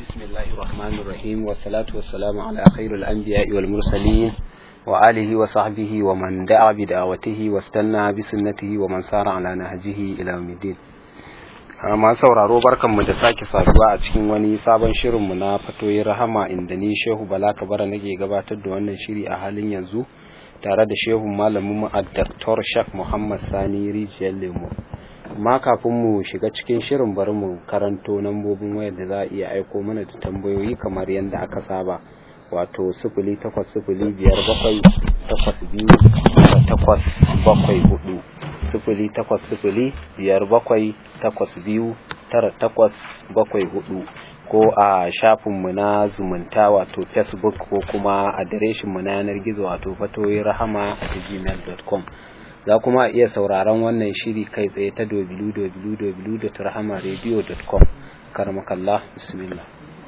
بسم الله الرحمن الرحيم والصلاة والسلام على خير الأنبياء والمرسلين وآله وصحبه ومن دعا بدعوته واستنى بسنته ومن سار على نهجه إلى يوم الدين ma sauraro barkanmu da sake saduwa a cikin wani sabon shirinmu na fatoyin rahama inda ni shehu bala kabara nake gabatar da wannan shiri a halin yanzu tare da shehu malamin a Dr. Shak Muhammad Sani Rijiyar Lemo. Amma kafin mu shiga cikin shirin bari mu karanto nambobin wayar da za a iya aiko mana da tambayoyi kamar yadda aka saba. Wato sifili takwas sifili biyar bakwai takwas biyu takwas bakwai hudu sifili takwas sifili biyar bakwai takwas biyu tara takwas bakwai hudu ko a shafinmu na zumunta wato facebook ko kuma adireshinmu na yanar gizo wato fatoyi rahama a gmail.com za kuma a iya sauraron wannan shiri kai tsaye ta www.rahamaradio.com karmakallah bismillah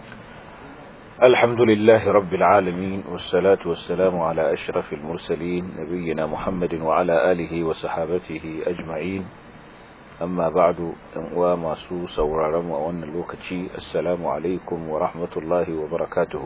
الحمد لله رب العالمين والصلاة والسلام على أشرف المرسلين نبينا محمد وعلى آله وصحابته أجمعين أما بعد وما سو سورارم وأن اللوكتشي السلام عليكم ورحمة الله وبركاته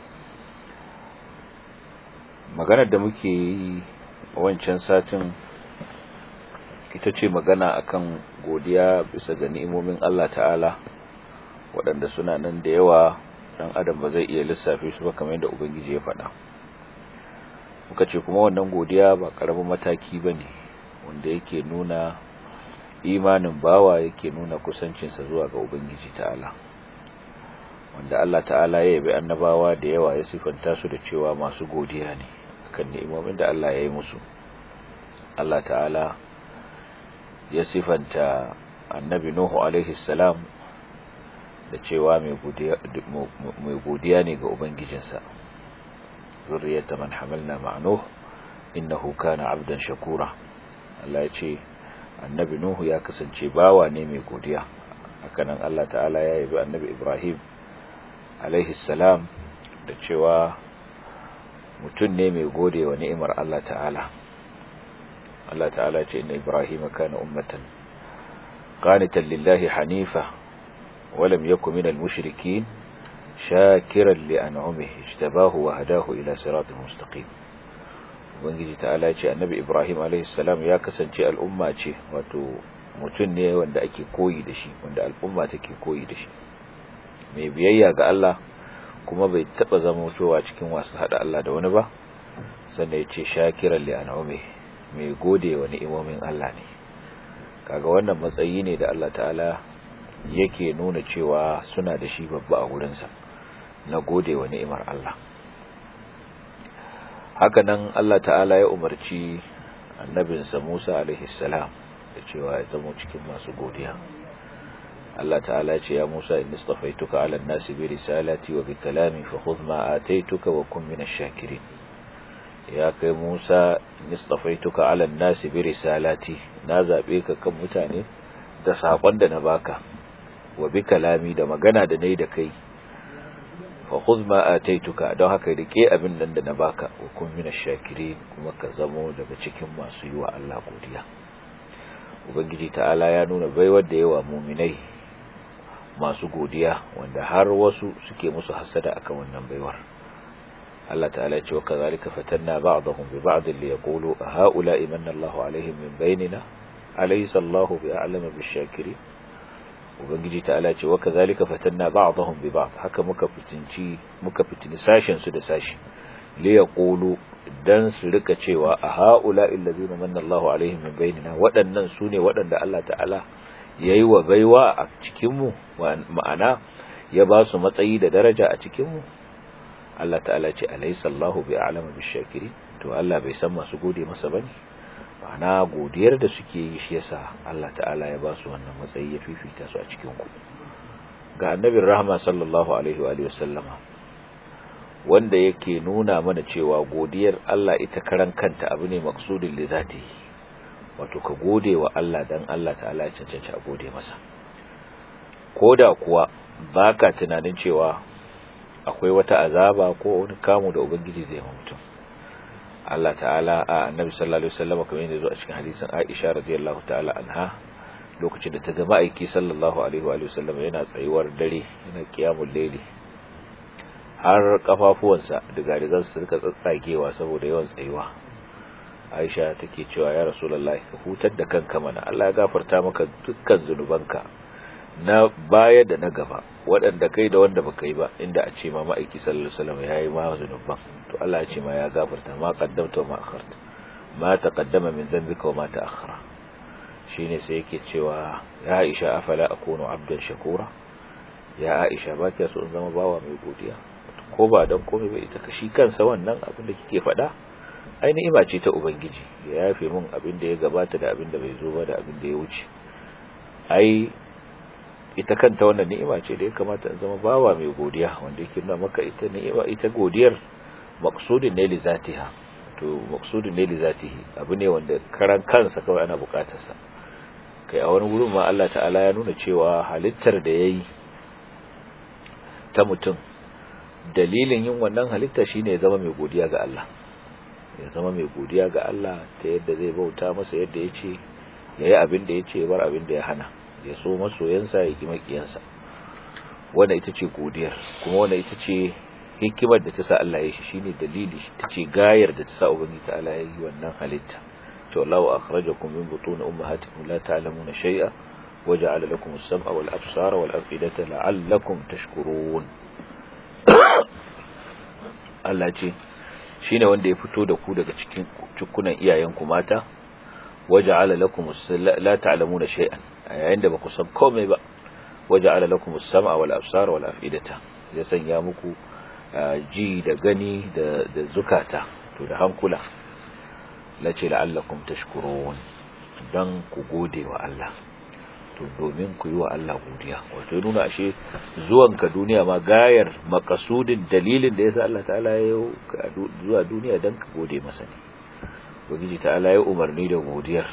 maganar da muke yi wancan satin ita ce magana akan godiya bisa ga ni'imomin Allah ta'ala waɗanda suna nan da yawa dan adam ba zai iya lissafe su ba kamar yadda ubangiji ya faɗa muka ce kuma wannan godiya ba karamin mataki bane wanda yake nuna imanin bawa yake nuna kusancinsa zuwa ga ubangiji ta'ala wanda Allah ta'ala ya yabi annabawa da yawa ya sifanta su da cewa masu godiya ne akan ni'imomin da Allah ya yi musu Allah ta'ala ya sifanta annabi Nuhu alaihi salam da cewa mai godiya ne ga Ubangijinsa, zurriyata man hamalna ma'anuh innahu kana abdan shakura. Allah ya ce, annabi Nuhu ya kasance bawa ne mai godiya, hakanan Allah ta'ala ya yabi annabi Ibrahim alaihi salam da cewa mutum ne mai gode wa ni'imar Allah ta'ala. Allah ta'ala ce, inna Ibrahim kana ummatan qanitan lillahi hanifa ولم يكن من المشركين شاكرا لأنعمه اجتباه وهداه إلى صراط مستقيم ubangiji ta'ala ce annabi ibrahim a.s. ya kasance al'umma ce wato mutum ne wanda ake koyi da shi wanda al'umma take koyi da shi mai biyayya ga Allah kuma bai taba zama mutuwa cikin wasu hada Allah da wani ba sannan ya ce shakiran li an'ume mai gode wa ni'imomin Allah ne kaga wannan matsayi ne da Allah ta'ala yake nuna cewa suna da shi babba a wurinsa na gode wa ni'imar Allah hakanan Allah ta'ala ya umarci annabinsa Musa alaihi salam da cewa ya zama cikin masu godiya Allah ta'ala ce ya Musa inni istafaituka 'ala an-nasi bi risalati wa bi kalami fa khudh ma ataituka wa kun minash shakirin ya kai Musa inni istafaituka 'ala an-nasi bi risalati na zabe ka kan mutane da sakon da na baka wa bi kalami da magana da nayi da kai fa khudh ma ataituka don haka rike abin nan da na baka wa kun minash shakirin kuma ka zamo daga cikin masu yi wa Allah godiya ubangiji ta'ala ya nuna baiwar da yawa muminai masu godiya wanda har wasu suke musu hasada akan wannan baiwar Allah ta'ala ya ce wa kazalika fatanna ba'dahum bi ba'd li yaqulu haula imanna Allahu alaihim min bainina alaysa Allahu bi a'lama bish-shakirin ubangiji ta'ala ce wa kazalika fatanna ba'dahum bi ba'd haka muka fitinci muka fitini sashen su da sashi li yaqulu dan su rika cewa a haula illazina manna Allahu alaihim min bainina waɗannan sune waɗanda Allah ta'ala yayi wa baiwa a cikin mu ma'ana ya ba su matsayi da daraja a cikin mu Allah ta'ala ce alaysa Allahu bi a'lama bish-shakirin to Allah bai san masu gode masa bane ma'ana godiyar da suke yi shi yasa Allah ta'ala ya ba su wannan matsayi ya fifita su a cikin ku ga annabin rahama sallallahu alaihi wa sallama wanda yake nuna mana cewa godiyar Allah ita karan kanta abu ne maksudin li zati wato ka gode wa Allah dan Allah ta'ala ya cancanci a gode masa koda kuwa baka tunanin cewa akwai wata azaba ko wani kamu da ubangiji zai ma mutum Allah ta'ala a annabi sallallahu alaihi wasallam kamar yadda zo a cikin hadisin Aisha radiyallahu ta'ala anha lokacin da ta ga ma'aiki sallallahu alaihi wa sallam yana tsayuwar dare yana kiyamul layli har kafafuwansa diga-digan su rika tsatsagewa saboda yawan tsayuwa Aisha take cewa ya Rasulullahi ka hutar da kanka mana Allah ya gafarta maka dukkan zunubanka na baya da na gaba waɗanda kai da wanda baka yi ba inda a ce ma ma'aiki sallallahu alaihi wasallam yayi ma zunuban to Allah ya ce ma ya gafarta ma qaddamta wa ma akharta ma taqaddama min dhanbika wa ma ta'akhkhara shine sai yake cewa ya Aisha afala akunu abdan shakura ya Aisha ba kiya so in zama bawa mai godiya ko ba dan komai ba ita kashi kansa wannan abin da kike faɗa ai ni'ima ce ta ubangiji ya yafe mun abin da ya gabata da abin da bai zo ba da abin da ya wuce ai ita kanta wannan ni'ima ce da ya kamata in zama bawa mai godiya wanda yake nuna maka ita ni'ima ita godiyar maqsudin ne li zatiha to maqsudin ne li zatihi abu ne wanda karan kansa kawai ana bukatar sa kai a wani gurin ma Allah ta'ala ya nuna cewa halittar da yayi ta mutum dalilin yin wannan halitta shine ya zama mai godiya ga Allah ya zama mai godiya ga Allah ta yadda zai bauta masa yadda ya ce ya yi abin da ya ce bar abin da ya hana ya so masoyansa ya ki makiyansa wanda ita ce godiyar kuma wanda ita ce hikimar da ta sa Allah ya shi shine dalili ta ce gayar da ta sa ubangi ta Allah ya yi wannan halitta to Allahu akhrajakum min butun ummahatikum la ta'lamuna shay'a waja'ala lakum as-sam'a wal absara wal afidata la'allakum tashkurun Allah ce shine wanda ya fito da ku daga cikin cikunan iyayenku mata waja'ala lakum la ta'lamuna shay'an yayin da baku san komai ba waja'ala lakum as-sam'a wal absara wal afidata ya sanya muku ji da gani da da zukata to da hankula lace la'allakum tashkurun dan ku gode wa Allah to domin ku yi wa Allah godiya wato ya nuna ashe zuwanka duniya ma gayar makasudin dalilin da yasa Allah ta'ala ya zuwa duniya dan ka gode masa ne ubangiji ta'ala ya umarni da godiyar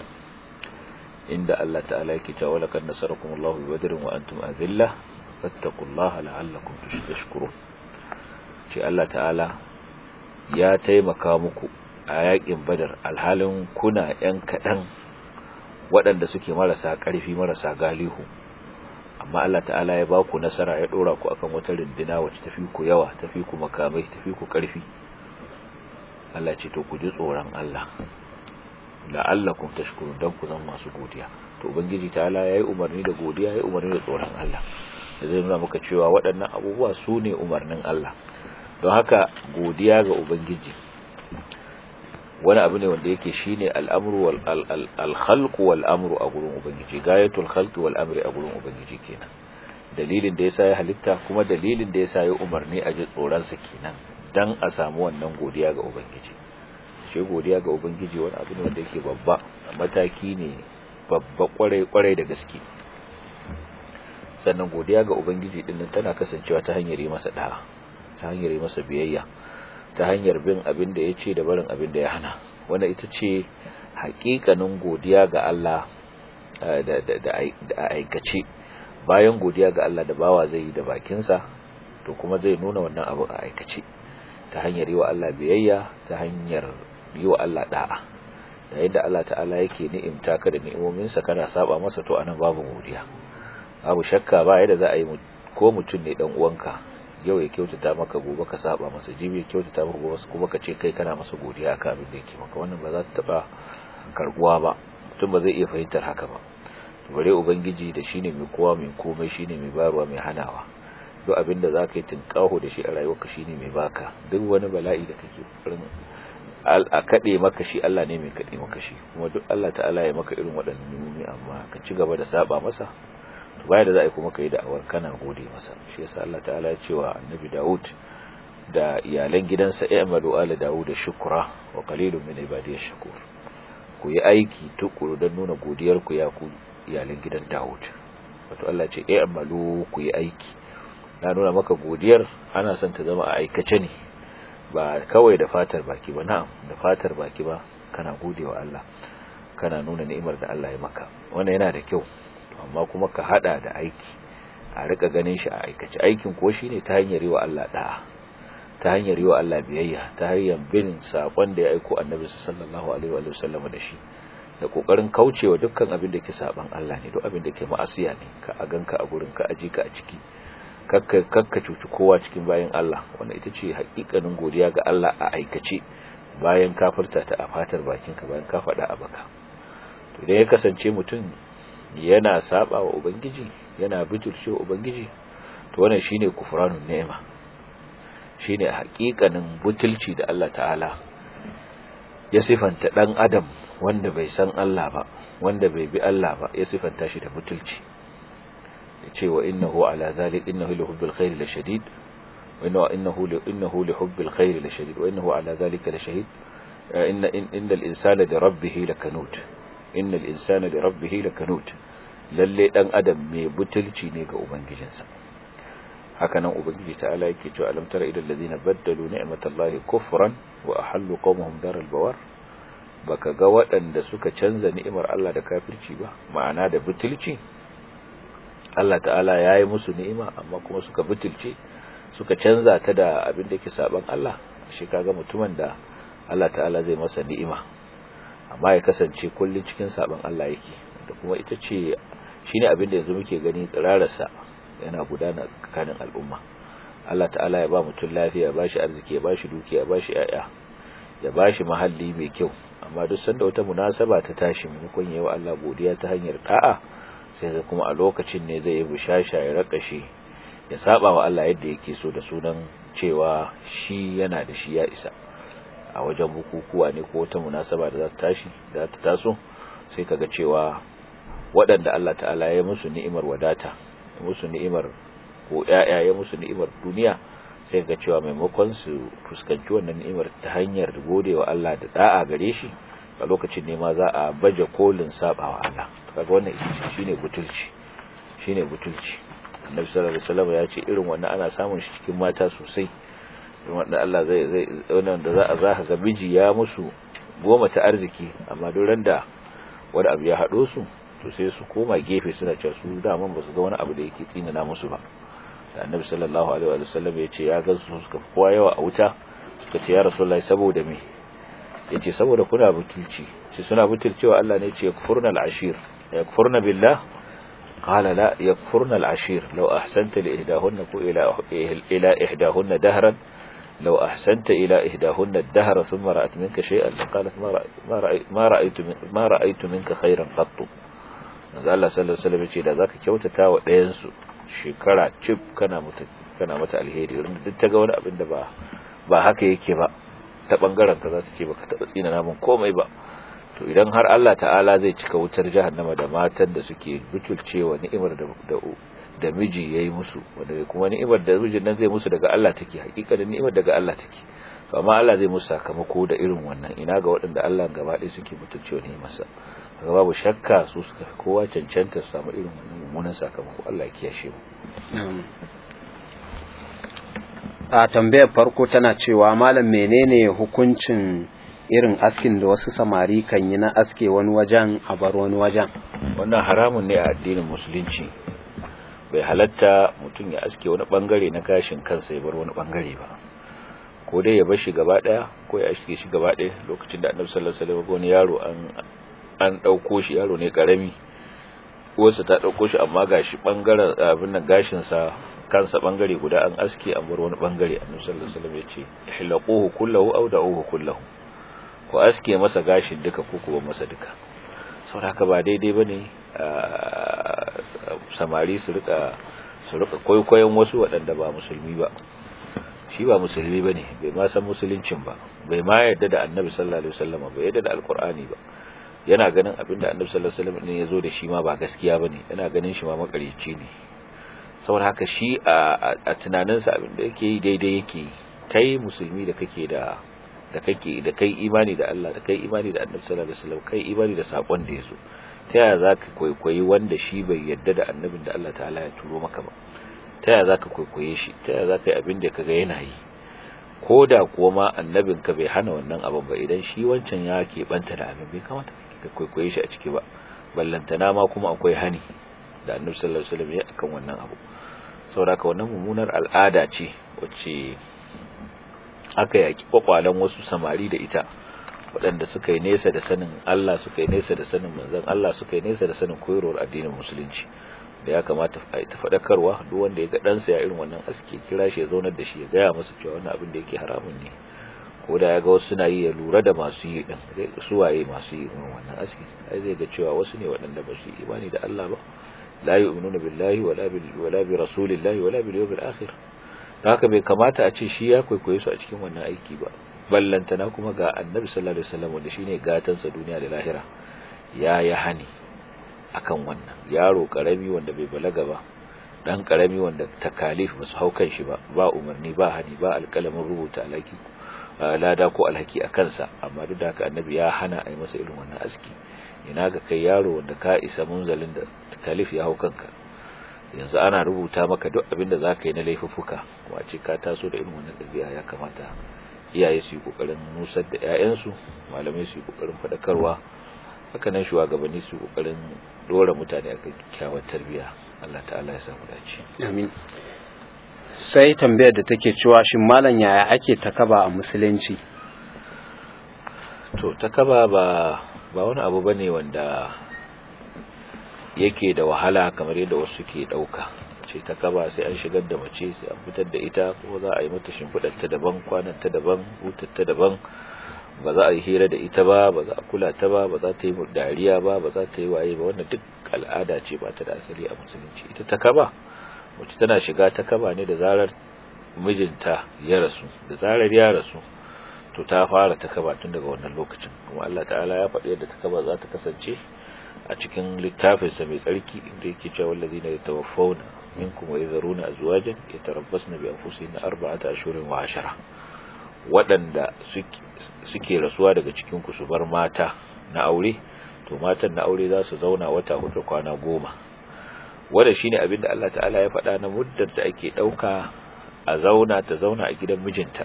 inda Allah ta'ala yake cewa laqad nasarakum Allahu bi badrin wa antum azilla fattaqullaha la'allakum tashkurun ce Allah ta'ala ya taimaka muku a yakin badar alhalin kuna yan kadan waɗanda suke marasa ƙarfi marasa galihu amma Allah ta'ala ya ba ku nasara ya ɗora ku akan wata rindina wacce tafi ku yawa tafi ku makamai tafi ku ƙarfi Allah ce to ku ji tsoron Allah la'allakum tashkurun dan ku zama masu godiya to ubangiji ta'ala yayi umarni da godiya yayi umarni da tsoron Allah da zai nuna maka cewa waɗannan abubuwa su ne umarnin Allah don haka godiya ga ubangiji wani abu ne wanda yake shine al'amru wal al-khalq wal amru a gurin ubangiji gayatul khalq wal amri a gurin ubangiji kenan dalilin da yasa ya halitta kuma dalilin da yasa ya umarni a ji tsoron sa kenan dan a samu wannan godiya ga ubangiji shi godiya ga ubangiji wani abu ne wanda yake babba mataki ne babba kwarai kwarai da gaske sannan godiya ga ubangiji din nan tana kasancewa ta hanyar yi masa da'a ta hanyar yi masa biyayya ta hanyar bin abin da ya ce da barin abin da ya hana wanda ita ce hakikanin godiya ga Allah da aikace bayan godiya ga Allah da bawa zai yi da bakinsa to kuma zai nuna wannan abu a aikace ta hanyar yi wa Allah biyayya ta hanyar yi wa Allah da'a yayin da Allah ta'ala yake ni'imta ka da ni'imominsa kana saba masa to anan babu godiya babu shakka ba yadda za a yi ko mutum ne dan uwanka yau ya kyautata maka gobe ka saba masa jibi ya kyautata maka gobe kuma ka ce kai kana masa godiya akan abin da yake maka wannan ba za ta taba karbuwa ba mutum ba zai iya fahimtar haka ba bare ubangiji da shine mai kowa mai komai shine mai bayarwa mai hanawa duk abin da zaka yi tinkaho da shi a rayuwarka shine mai baka duk wani bala'i da kake farin a kade maka shi Allah ne mai kade maka shi kuma duk Allah ta'ala ya maka irin waɗannan nimomi amma ka ci gaba da saba masa baya da za a yi kuma ka yi da'awar kana gode masa shi yasa Allah ta'ala ya ce wa annabi Dawud da iyalan gidansa i'malu ala Dawud shukra wa qalilun min ibadiyash shakur ku yi aiki tukuru don nuna godiyar ku ya ku iyalan gidan Dawud wato Allah ce i'malu ku yi aiki na nuna maka godiyar ana son ta zama a aikace ne ba kawai da fatar baki ba na'am da fatar baki ba kana godewa Allah kana nuna ni'imar da Allah ya maka wannan yana da kyau amma kuma ka hada da aiki a rika ganin shi a aikace aikin ko shine ta hanyar yi wa Allah da'a ta hanyar yi wa Allah biyayya ta hanyar bin sakon da ya aiko annabi sallallahu alaihi wa sallam da shi da kokarin kaucewa dukkan abin da ke saban Allah ne duk abin da ke ma'asiya ne ka a ganka a gurin ka aji ka a ciki kakka kakka cuci kowa cikin bayan Allah wanda ita ce hakikanin godiya ga Allah a aikace bayan ka furta ta a fatar bakinka bayan ka faɗa a baka to idan ya kasance mutum yana saba wa ubangiji yana bijirce wa ubangiji to wannan shine kufranun ni'ima shine hakikanin butulci da Allah ta'ala ya sifanta dan adam wanda bai san Allah ba wanda bai bi Allah ba ya sifanta shi da butulci yace wa innahu ala zalik innahu li hubbil khair la shadid wa innahu li innahu li hubbil khair la shadid wa innahu ala zalika la shahid inna innal insana li rabbih lakanut innal insana li rabbih lakanut lalle dan adam mai butulci ne ga ubangijinsa haka nan ubangiji ta'ala yake cewa alam tara ilal ladina baddalu ni'matallahi kufran wa ahallu qawmuhum daral bawar baka ga waɗanda suka canza ni'imar Allah da kafirci ba ma'ana da butulci Allah ta'ala yayi musu ni'ima amma kuma suka butulce suka canza ta da abin da yake saban Allah shi kaga mutumin da Allah ta'ala zai masa ni'ima amma ya kasance kullun cikin saban Allah yake da kuma ita ce shine abin da yanzu muke gani tsirararsa yana gudana tsakanin al'umma Allah ta'ala ya ba mutum lafiya ya bashi arziki ya bashi dukiya ya bashi yaya ya bashi mahalli mai kyau amma duk sanda wata munasaba ta tashi maimakon yayi wa Allah godiya ta hanyar da'a sai ga kuma a lokacin ne zai yi bushasha ya rakashe ya saba wa Allah yadda yake so da sunan cewa shi yana da shi ya isa a wajen bukukuwa ne ko wata munasaba da za ta tashi da ta taso sai kaga cewa waɗanda Allah ta'ala ya musu ni'imar wadata ya musu ni'imar ko ƴaƴa ya musu ni'imar duniya sai ga cewa maimakon su fuskanci wannan ni'imar ta hanyar godewa Allah da da'a gare shi a lokacin ne ma za a baje kolin sabawa Allah kaga wannan shine butulci shine butulci Annabi sallallahu alaihi wasallam ya ce irin wannan ana samun shi cikin mata sosai wanda Allah zai zai wannan da za a za ga miji ya musu goma ta arziki amma duran da wani abu ya hado su to sai su koma gefe suna cewa su daman ba su ga wani abu da yake tsinana musu ba da annabi sallallahu alaihi wa sallam ya ce ya ga su suka kowa yawa a wuta suka ce ya rasulullahi saboda me yace saboda kuna butulci ce suna butulcewa Allah ne ya ce yakfurna al-ashir yakfurna billah qala la yakfurna al-ashir law ahsanta li ihdahunna ku ila ila ihdahunna dahran لو أحسنت إلى إهداهن الدهر ثم رأت منك شيئا قالت ما رأيت, ما رأيت, ما رأيت منك خيرا قط manzo Allah sallallahu alaihi wasallam yace da zaka kyautata wa ɗayan su shekara cif kana mata kana mata alheri wanda duk ta ga wani abin da ba ba haka yake ba ta bangaren ka za su ce baka taba tsina namun komai ba to idan har Allah ta'ala zai cika wutar jahannama da matan da suke butulcewa ni'imar da da miji yayi musu wanda kuma ni'imar da mijin nan zai musu daga Allah take hakika da ni'imar daga Allah take to amma Allah zai musu sakamako da irin wannan ina ga waɗanda Allah gaba ɗaya suke butulcewa ne masa kaga babu shakka su suka kowa cancanta su samu irin wannan mummunan sakamako Allah ya kiyashe mu a tambayar farko tana cewa malam menene hukuncin irin askin da wasu samari kan yi na aske wani wajen a bar wani wajen wannan haramun ne a addinin musulunci bai halatta mutum ya aske wani bangare na gashin kansa ya bar wani bangare ba ko dai ya bar shi gaba daya ko ya aske shi gaba daya lokacin da annabi sallallahu alaihi wasallam wani yaro an an dauko shi yaro ne karami uwarsa ta dauko shi amma gashi bangaren abin nan gashin sa kansa bangare guda an aske an bar wani bangare annabi sallallahu alaihi wasallam ya ce ihlaquhu kullahu aw da'uhu kullahu ko aske masa gashin duka ko kuma masa duka saboda haka ba daidai bane samari su rika su rika koyon wasu waɗanda ba musulmi ba shi ba musulmi bane bai ma san musuluncin ba bai ma yarda da annabi sallallahu alaihi wasallam ba yarda da alqur'ani ba yana ganin abinda annabi sallallahu alaihi wasallam ne yazo da shi ma ba gaskiya bane yana ganin shi ma makarici ne saboda haka shi a tunaninsa abinda yake yi daidai yake kai musulmi da kake da da kake da kai imani da Allah da kai imani da annabi sallallahu alaihi wasallam kai imani da sakon da yazo ta yaya zaka kwaikwayi wanda shi bai yarda da annabin da Allah ta'ala ya turo maka ba ta yaya zaka kwaikwaye shi ta yaya zaka yi abin da kaga yana yi ko da kuwa ma annabin ka bai hana wannan abin ba idan shi wancan ya ke banta da abin bai kamata ka kwaikwaye shi a ciki ba ballantana ma kuma akwai hani da annabi sallallahu alaihi wasallam ya akan wannan abu saboda wannan mummunar al'ada ce wacce aka yaki kwakwalen wasu samari da ita waɗanda suka yi nesa da sanin Allah suka yi nesa da sanin manzon Allah suka yi nesa da sanin koyarwar addinin musulunci da ya kamata a ta faɗakarwa duk wanda ya ga ɗansa ya irin wannan aski kira shi ya zaunar da shi ya gaya masa cewa wannan abin da yake haramun ne ko da ya ga wasu suna yi ya lura da masu yi din su waye masu yi irin wannan aski ai zai ga cewa wasu ne waɗanda ba su imani da Allah ba la yu'minuna billahi wala bil wala bi rasulillahi wala bil yawmil akhir haka bai kamata a ce shi ya kwaikwaye su a cikin wannan aiki ba ballantana kuma ga annabi sallallahu alaihi wasallam wanda shine gatansa duniya da lahira ya ya hani akan wannan yaro karami wanda bai balaga ba dan karami wanda takalif ba su hau kan shi ba ba umarni ba hani ba alƙalamin rubuta alhaki lada ko alhaki a kansa amma duk da haka annabi ya hana a yi masa irin wannan aski ina ga kai yaro wanda ka isa munzalin da takalif ya hau kanka yanzu ana rubuta maka duk abin da za ka yi na laifuffuka kuma ce ka taso da irin wannan ɗabi'a ya kamata iyaye su yi ƙoƙarin nusar da 'ya'yansu malamai su yi ƙoƙarin faɗakarwa haka nan shugabanni su ƙoƙarin dora mutane akan kyakkyawar tarbiyya Allah ta'ala ya samu dace amin sai tambayar da take cewa shin malam yaya ake takaba a musulunci to takaba ba ba wani abu bane wanda yake da wahala kamar yadda wasu ke dauka ce ta kaba sai an shigar da mace sai an fitar da ita ko za a yi mata shimfidar ta daban kwanan ta daban hutar ta daban ba za a yi hira da ita ba ba za a kula ta ba ba za ta yi dariya ba ba za ta yi waye ba wannan duk al'ada ce ba ta da asali a musulunci ita ta kaba mace tana shiga ta kaba ne da zarar mijinta ya rasu da zarar ya rasu to ta fara ta kaba tun daga wannan lokacin kuma Allah ta'ala ya faɗi yadda ta kaba za ta kasance a cikin littafinsa mai tsarki inda yake cewa wallazina yatawaffawna minkum wa yadharuna azwajan yatarabbasna bi anfusihinna arba'ata ashhurin wa ashara waɗanda suke rasuwa daga cikin ku su bar mata na aure to matan na aure za su zauna wata hudu kwana goma wanda shine abin da Allah ta'ala ya faɗa na muddar da ake ɗauka a zauna ta zauna a gidan mijinta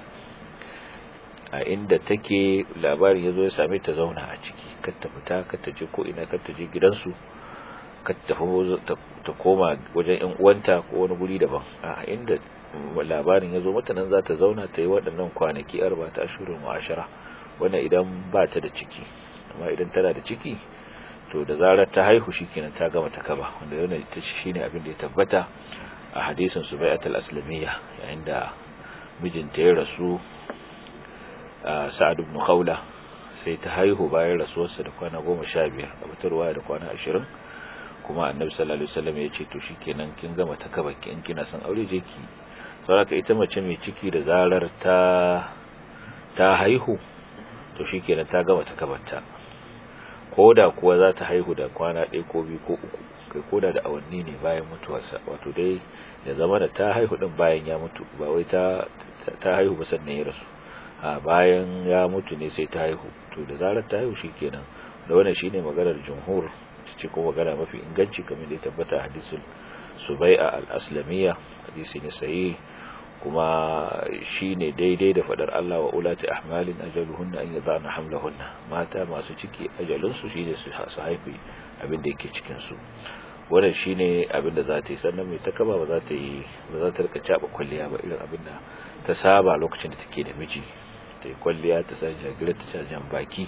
a inda take labarin ya zo ya same ta zauna a ciki kar ta fita kar ta je ko ina kar ta je gidansu kar ta ta koma wajen yan uwanta ko wani guri daban a inda labarin ya zo mata nan za ta zauna ta yi waɗannan kwanaki arba ta ashirin wa ashara wannan idan ba ta da ciki amma idan tana da ciki to da zarar ta haihu shikenan ta gama ta kaba wanda yana ita shine abin da ya tabbata a hadisin subai'at al-aslamiyya yayin da mijinta ya rasu sa'ad ibn khawla sai ta haihu bayan rasuwarsa da kwana 15 a fitarwa da kwana 20 kuma annabi sallallahu alaihi wasallam ya ce to shikenan kin gama ta kaba ki in kina son aure je ki saboda ita mace mai ciki da zarar ta ta haihu to shikenan ta gama ta kabarta koda kuwa za ta haihu da kwana ɗaya ko biyu ko uku kai koda da awanni ne bayan mutuwarsa wato dai ya zama da ta haihu din bayan ya mutu ba wai ta ta haihu ba sannan ya rasu a bayan ya mutu ne sai ta haihu to da zarar ta haihu shikenan da wannan shine maganar jumhur ce ko magana mafi inganci kamar da ya tabbata hadisul subai'a al-aslamiyya hadisi ne sahih kuma shine daidai da fadar Allah wa ulati ahmalin ajaluhunna an yadana hamlahunna mata masu ciki ajalin su shine su haifi abin da yake cikin su wannan shine abin da za ta yi sannan mai takaba ba za ta yi ba za ta rika caba kwalliya ba irin abin da ta saba lokacin da take da miji ta yi kwalliya ta sa jagira ta jan baki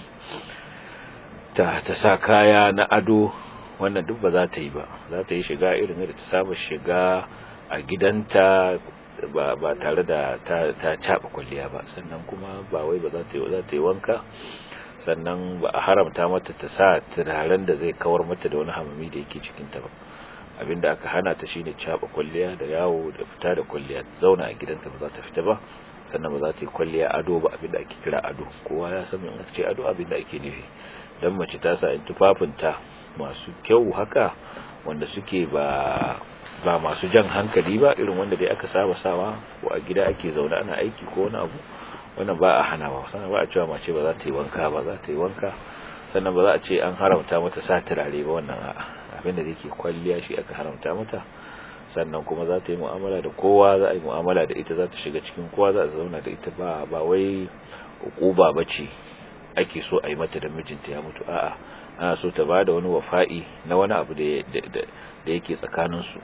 ta ta sa kaya na ado wannan duk ba za ta yi ba za ta yi shiga irin da ta saba shiga a gidanta ba ba tare da ta ta caba kwalliya ba sannan kuma ba wai ba za ta yi za ta yi wanka sannan ba a haramta mata ta sa turaren da zai kawar mata da wani hamami da yake cikin ta ba abinda aka hana ta shine caba kwalliya da yawo da fita da kwalliya zauna a gidanta ba za ta fita ba sannan ba za ta yi kwalliya ado ba abinda ake kira ado kowa ya san in ce ado abinda ake nufi dan mace ta sa tufafinta masu kyau haka wanda suke ba ba masu jan hankali ba irin wanda dai aka saba sawa ko a gida ake zaune ana aiki ko wani abu wannan ba a hana ba sannan ba a cewa mace ba za ta yi wanka ba za ta yi wanka sannan ba za a ce an haramta mata sa turare ba wannan a'a abinda da yake kwalliya shi aka haramta mata sannan kuma za ta yi mu'amala da kowa za a yi mu'amala da ita za ta shiga cikin kowa za a zauna da ita ba ba wai ukuba bace ake so a yi mata da mijinta ya mutu a'a ana so ta bada wani wafa'i na wani abu da da yake tsakaninsu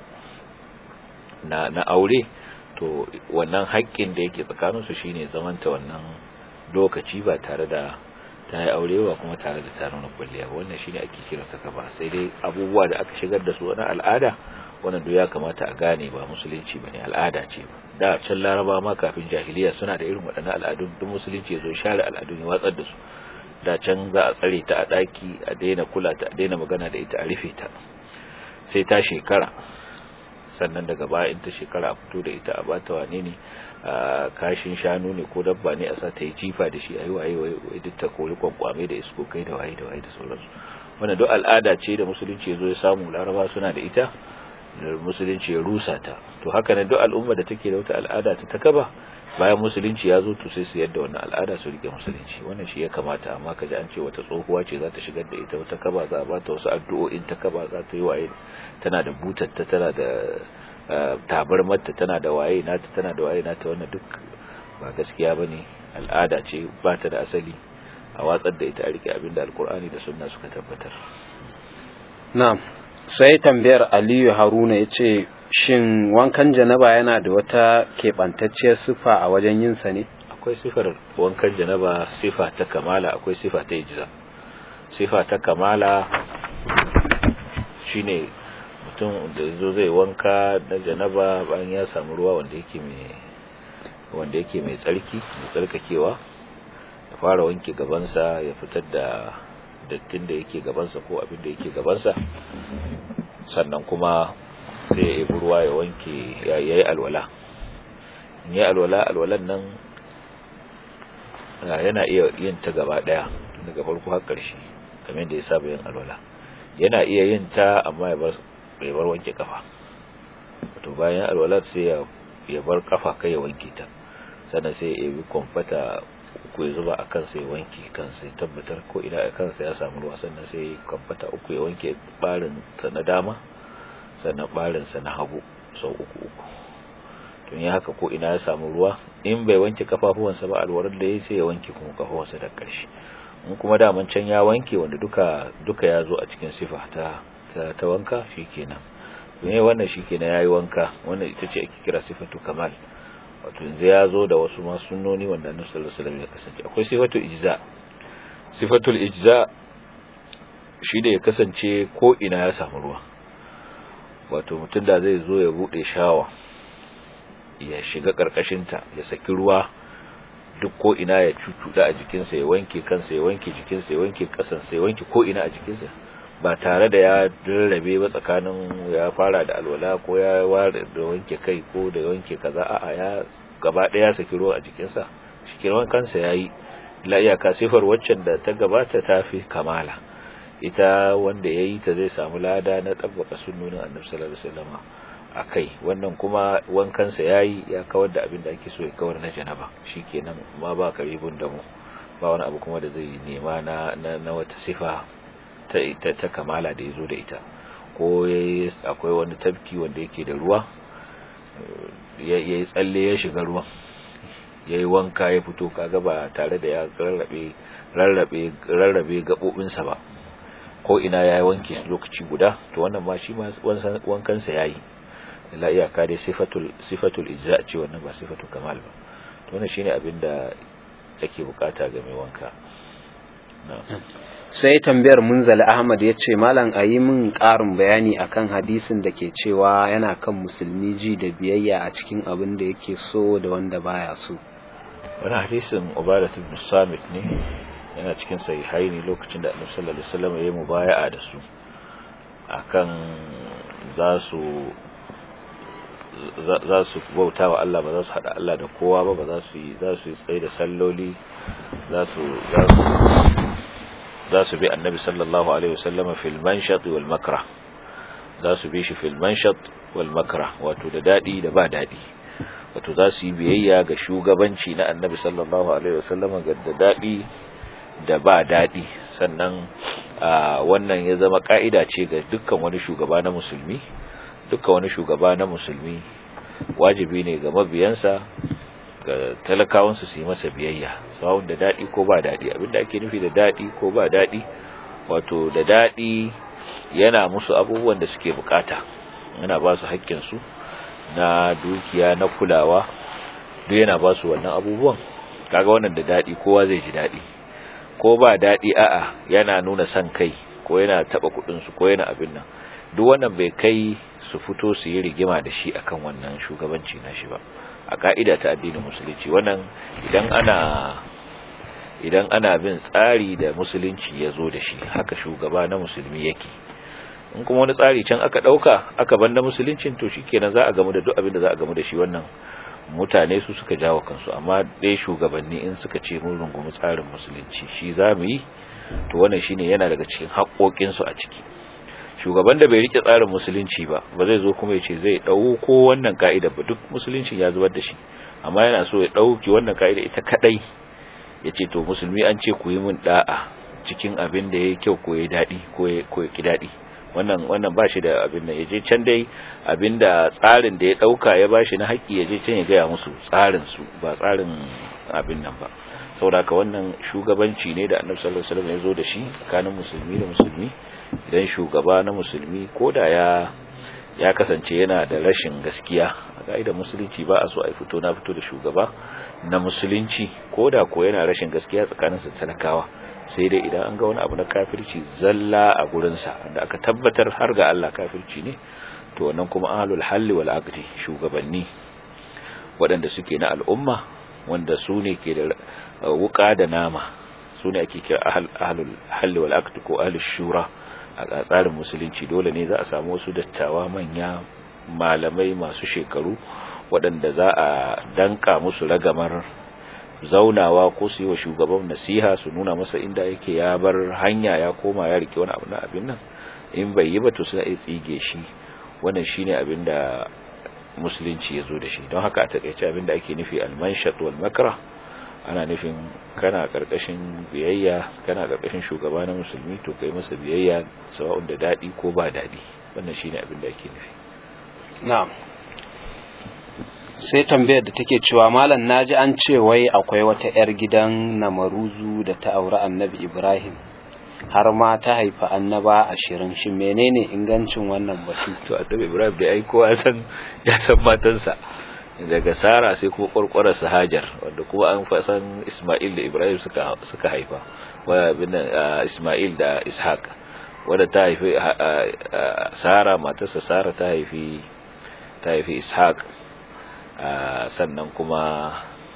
na na aure to wannan haƙƙin da yake tsakaninsu shine zamanta wannan lokaci ba tare da ta yi aure ba kuma tare da ta nuna kwalliya ba wannan shine ake kira ta kaba sai dai abubuwa da aka shigar da su na al'ada wannan duk ya kamata a gane ba musulunci bane al'ada ce ba da can laraba ma kafin jahiliya suna da irin waɗannan al'adun duk musulunci ya zo share al'adun ya watsar da su da can za a tsare ta a ɗaki a daina kula ta a daina magana da ita a rufe ta sai ta shekara sannan daga baya in ta shekara a fito da ita a bata wane ne a kashin shanu ne ko dabba ne a sa ta yi jifa da shi a yi waye waye duk ta kori kwankwame da isko kai da waye da waye da sauransu wannan duk al'ada ce da musulunci ya zo ya samu laraba suna da ita da musulunci ya rusa ta to haka ne duk al'umma da take da wata al'ada ta takaba bayan musulunci ya zo to sai su yadda wannan al'ada su rike musulunci wannan shi ya kamata amma kaji an ce wata tsohuwa ce za ta shigar da ita wata kaba za a bata wasu addu'o'in ta kaba za ta yi waye tana da butatta tana da tabarmarta tana da waye nata tana da waye nata wannan duk ba gaskiya bane al'ada ce ba ta da asali a watsar da ita a rike abinda alkur'ani da sunna suka tabbatar na'am sai tambayar Aliyu Haruna yace shin wankan janaba yana da wata keɓantacciyar sifa a wajen yin sa ne akwai sifar wankan janaba sifa ta kamala akwai sifa ta ijza sifa ta kamala shine mutum da zo zai wanka na janaba bayan ya samu ruwa wanda yake mai wanda yake mai tsarki mai tsarkakewa ya fara wanke gabansa ya fitar da dattin da yake gabansa ko abin da yake gabansa sannan kuma sai ya ibi ruwa ya wanke ya yi alwala in yi alwala alwalan nan yana iya yin ta gaba daya daga farko har ƙarshe kamar da ya saba yin alwala yana iya yin ta amma ya bar bai bar wanke kafa to bayan alwala sai ya ya bar kafa kai ya wanke ta sannan sai ya yi kwamfata uku ya zuba a kansa ya wanke kansa ya tabbatar ko ina a kansa ya samu ruwa sannan sai ya kwamfata uku ya wanke barin sa na dama sannan barinsa na hagu sau uku uku tun ya haka ko ina ya samu ruwa in bai wanke kafafuwansa ba alwarar da ya sai ya wanke kuma kafafuwansa da ƙarshe in kuma daman can ya wanke wanda duka duka ya zo a cikin sifa ta ta, ta wanka shikenan ne wannan shikenan yayi wanka wannan ita ce ake kira sifatu kamal wato yanzu ya zo da wasu ma sunnoni wanda annabi sallallahu alaihi wasallam ya kasance akwai sifatu ijza sifatul ijza shi da ya kasance ko ina ya samu ruwa wato mutum da zai zo ya bude shawa ya shiga karkashinta ya saki ruwa duk ko ina ya cucuda a jikinsa ya wanke kansa ya wanke jikinsa ya wanke kasansa ya wanke ko ina a jikinsa ba tare da ya rarrabe ba tsakanin ya fara da alwala ko ya ware da wanke kai ko da wanke kaza a'a ya gaba daya saki ruwa a jikinsa shikirman kansa yayi la iyaka sifar waccan da ta gabata ta fi kamala ita wanda ya yi ta zai samu lada na ɗabbaka sunnonin annabi sallallahu alaihi wasallam a kai wannan kuma wankansa ya yi ya kawar da abin da ake so ya kawar na janaba shikenan ma ba karibun da mu ba wani abu kuma da zai nema na na, wata sifa ta ita ta kamala da yazo da ita ko akwai wani tabki wanda yake da ruwa ya yi tsalle ya shiga ruwan ya yi wanka ya fito kaga ba tare da ya rarrabe rarrabe rarrabe gabobinsa ba ko ina ya yi wanke lokaci guda to wannan ma shi ma wankansa ya yi la iyaka dai sifatul sifatul ijza ce wannan ba sifatul kamal ba to wannan shine abin da ake bukata ga mai wanka sai tambayar munzali ahmad ya ce malam a yi min ƙarin bayani akan hadisin da ke cewa yana kan musulmi ji da biyayya a cikin abin da yake so da wanda baya so wani hadisin ubadat ibn samit ne yana cikin sahihai ne lokacin da annabi sallallahu alaihi wasallam ya yi mubaya'a da su akan za su za su bauta wa Allah ba za su hada Allah da kowa ba ba za su yi za su yi tsaye da salloli za su za su bi annabi sallallahu alaihi wasallam fil manshat wal makra za su bi shi fil manshat wal makra wato da dadi da ba dadi wato za su yi biyayya ga shugabanci na annabi sallallahu alaihi wasallam ga da dadi da ba dadi sannan wannan ya zama ka'ida ce ga dukkan wani shugaba na musulmi dukkan wani shugaba na musulmi wajibi ne ga mabiyansa ga talakawansu su yi masa biyayya sawun da daɗi ko ba daɗi abinda ake nufi da daɗi ko ba daɗi wato da daɗi yana musu abubuwan da suke bukata yana ba su haƙƙinsu na dukiya na kulawa duk yana ba su wannan abubuwan kaga wannan da daɗi kowa zai ji daɗi ko ba daɗi a'a yana nuna son kai ko yana taɓa kuɗinsu ko yana abin nan duk wannan bai kai su fito su yi rigima da shi akan wannan shugabanci na shi ba a ka'ida ta addinin musulunci wannan idan ana idan ana bin tsari da musulunci ya zo da shi haka shugaba na musulmi yake in kuma wani tsari can aka ɗauka aka banda musuluncin to shikenan za a gamu da duk abin da za a gamu da shi wannan mutane su suka jawo kansu amma dai shugabanni in suka ce mun rungumi tsarin musulunci shi za mu yi to wannan shine yana daga cikin haƙoƙinsu a ciki shugaban da bai rike tsarin musulunci ba ba zai zo kuma ya ce zai ɗauko wannan ka'ida ba duk musuluncin ya zubar da shi amma yana so ya ɗauki wannan ka'ida ita kaɗai ya ce to musulmi an ce ku yi min da'a cikin abin da ya yi kyau ko ya daɗi ko ya ki daɗi wannan wannan ba shi da abin da ya je can dai abin da tsarin da ya ɗauka ya ba shi na haƙƙi ya je can ya gaya musu tsarin su ba tsarin abin nan ba saboda wannan shugabanci ne da annabi sallallahu alaihi wasallam ya zo da shi tsakanin musulmi da musulmi idan shugaba na musulmi ko da ya ya kasance yana da rashin gaskiya a ka'idar musulunci ba a so a fito na fito da shugaba na musulunci ko da ko yana rashin gaskiya tsakaninsa talakawa sai dai idan an ga wani abu na kafirci zalla a gurinsa wanda aka tabbatar har ga Allah kafirci ne to wannan kuma ahlul halli wal aqdi shugabanni waɗanda suke na al'umma wanda su ne ke da wuka da nama su ne ake kira ahlul halli wal aqdi ko ahlul shura a tsarin musulunci dole ne za a samu wasu dattawa manya malamai masu shekaru waɗanda za a danka musu ragamar zaunawa ko su yi wa shugaban nasiha su nuna masa inda yake ya bar hanya ya koma ya rike wani abu na abin nan in bai yi ba to suna iya tsige shi wannan shine abin da musulunci ya zo da shi don haka a takaice abin da ake nufi almanshat wal makra ana nufin kana karkashin biyayya kana karkashin shugaba na musulmi to kai masa biyayya sawa'un da dadi ko ba dadi wannan shine abin da ake nufi na'am sai tambayar da take cewa malam naji an ce wai akwai wata yar gidan namaruzu da ta auri annabi ibrahim har ma ta haifa annaba ashirin shi menene ingancin wannan batu to annabi ibrahim da ai kowa san ya san matansa daga Sara sai kuma kwarkwarar Hajar wanda kuma an fasan Ismail da Ibrahim suka suka haifa wa bin Ismail da Ishaq wanda ta haifi Sara matarsa Sara ta haifi ta haifi Ishaq sannan kuma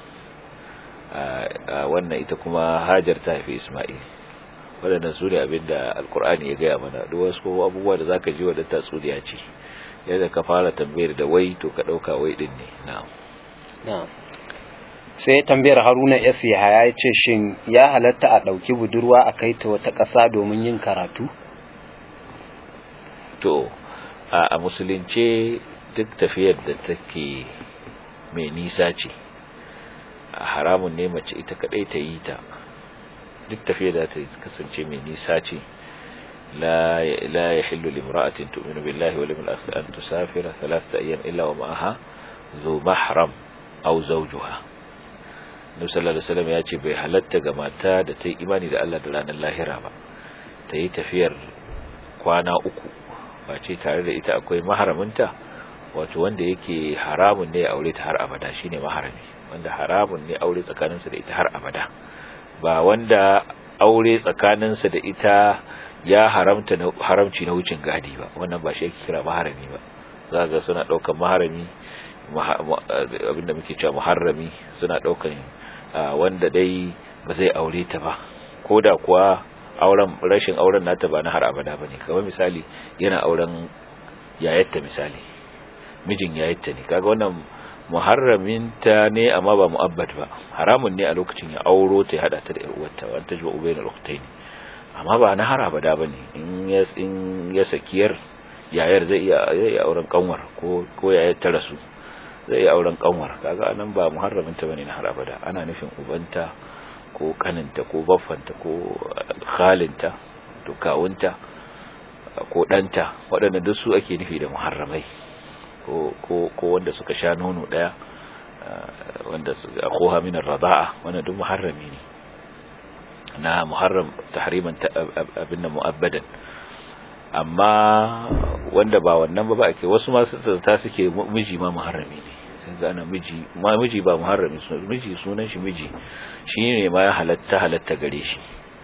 wannan ita kuma Hajar ta haifi Ismail waɗannan su ne abinda alkur'ani ya gaya mana duk wasu abubuwa da zaka ji wadda tatsuniya ce yadda ka fara tambayar da wai to ka ɗauka wai ɗin ne na'am sai tambayar haruna s yahaya ya ce shin ya halatta a ɗauki budurwa a kai ta wata ƙasa domin yin karatu to a musulunce duk tafiyar da take mai nisa ce haramun ne mace ita kaɗai ta yi ta duk tafiyar da ta kasance mai nisa ce لا لا يحل لامرأة تؤمن بالله واليوم الآخر أن تسافر ثلاثة أيام إلا ومعها ذو محرم أو زوجها Nabi sallallahu alaihi wasallam ya ce bai halatta ga mata da ta yi imani da Allah da ranar lahira ba ta yi tafiyar kwana uku ba ce tare da ita akwai maharaminta wato wanda yake haramun ne ya aure ta har abada shine maharami wanda haramun ne aure tsakaninsa da ita har abada ba wanda aure tsakaninsa da ita ya haramta haramci na wucin gadi ba wannan ba shi yake kira maharami ba za ga suna daukan maharami abinda muke cewa muharrami suna daukan wanda dai ba zai aure ta ba koda kuwa auren rashin auren nata ba na har abada bane kamar misali yana auren yayatta misali mijin yayatta ne kaga wannan muharraminta ne amma ba mu'abbad ba haramun ne a lokacin ya auro ta ya hada ta da ƴar uwarta wa tajwa ubayna al-ukhtayn amma ba na har abada bane in ya in ya sakiyar yayar zai iya zai iya auren kanwar ko ko yayar ta rasu zai iya auren kanwar kaga anan ba muharraminta bane na har abada ana nufin ubanta ko kaninta ko baffanta ko khalinta to kawunta ko danta waɗanda duk su ake nufi da muharramai ko ko ko wanda suka sha nono daya wanda akhuha min ar-rida'a wannan duk muharrami ne na muharram tahriman abin da mu'abbadan amma wanda ba wannan ba ba ake wasu ma ta suke miji ma muharrami ne sun zana miji ma miji ba muharrami miji sunan shi miji shine ma ya halatta halatta gare shi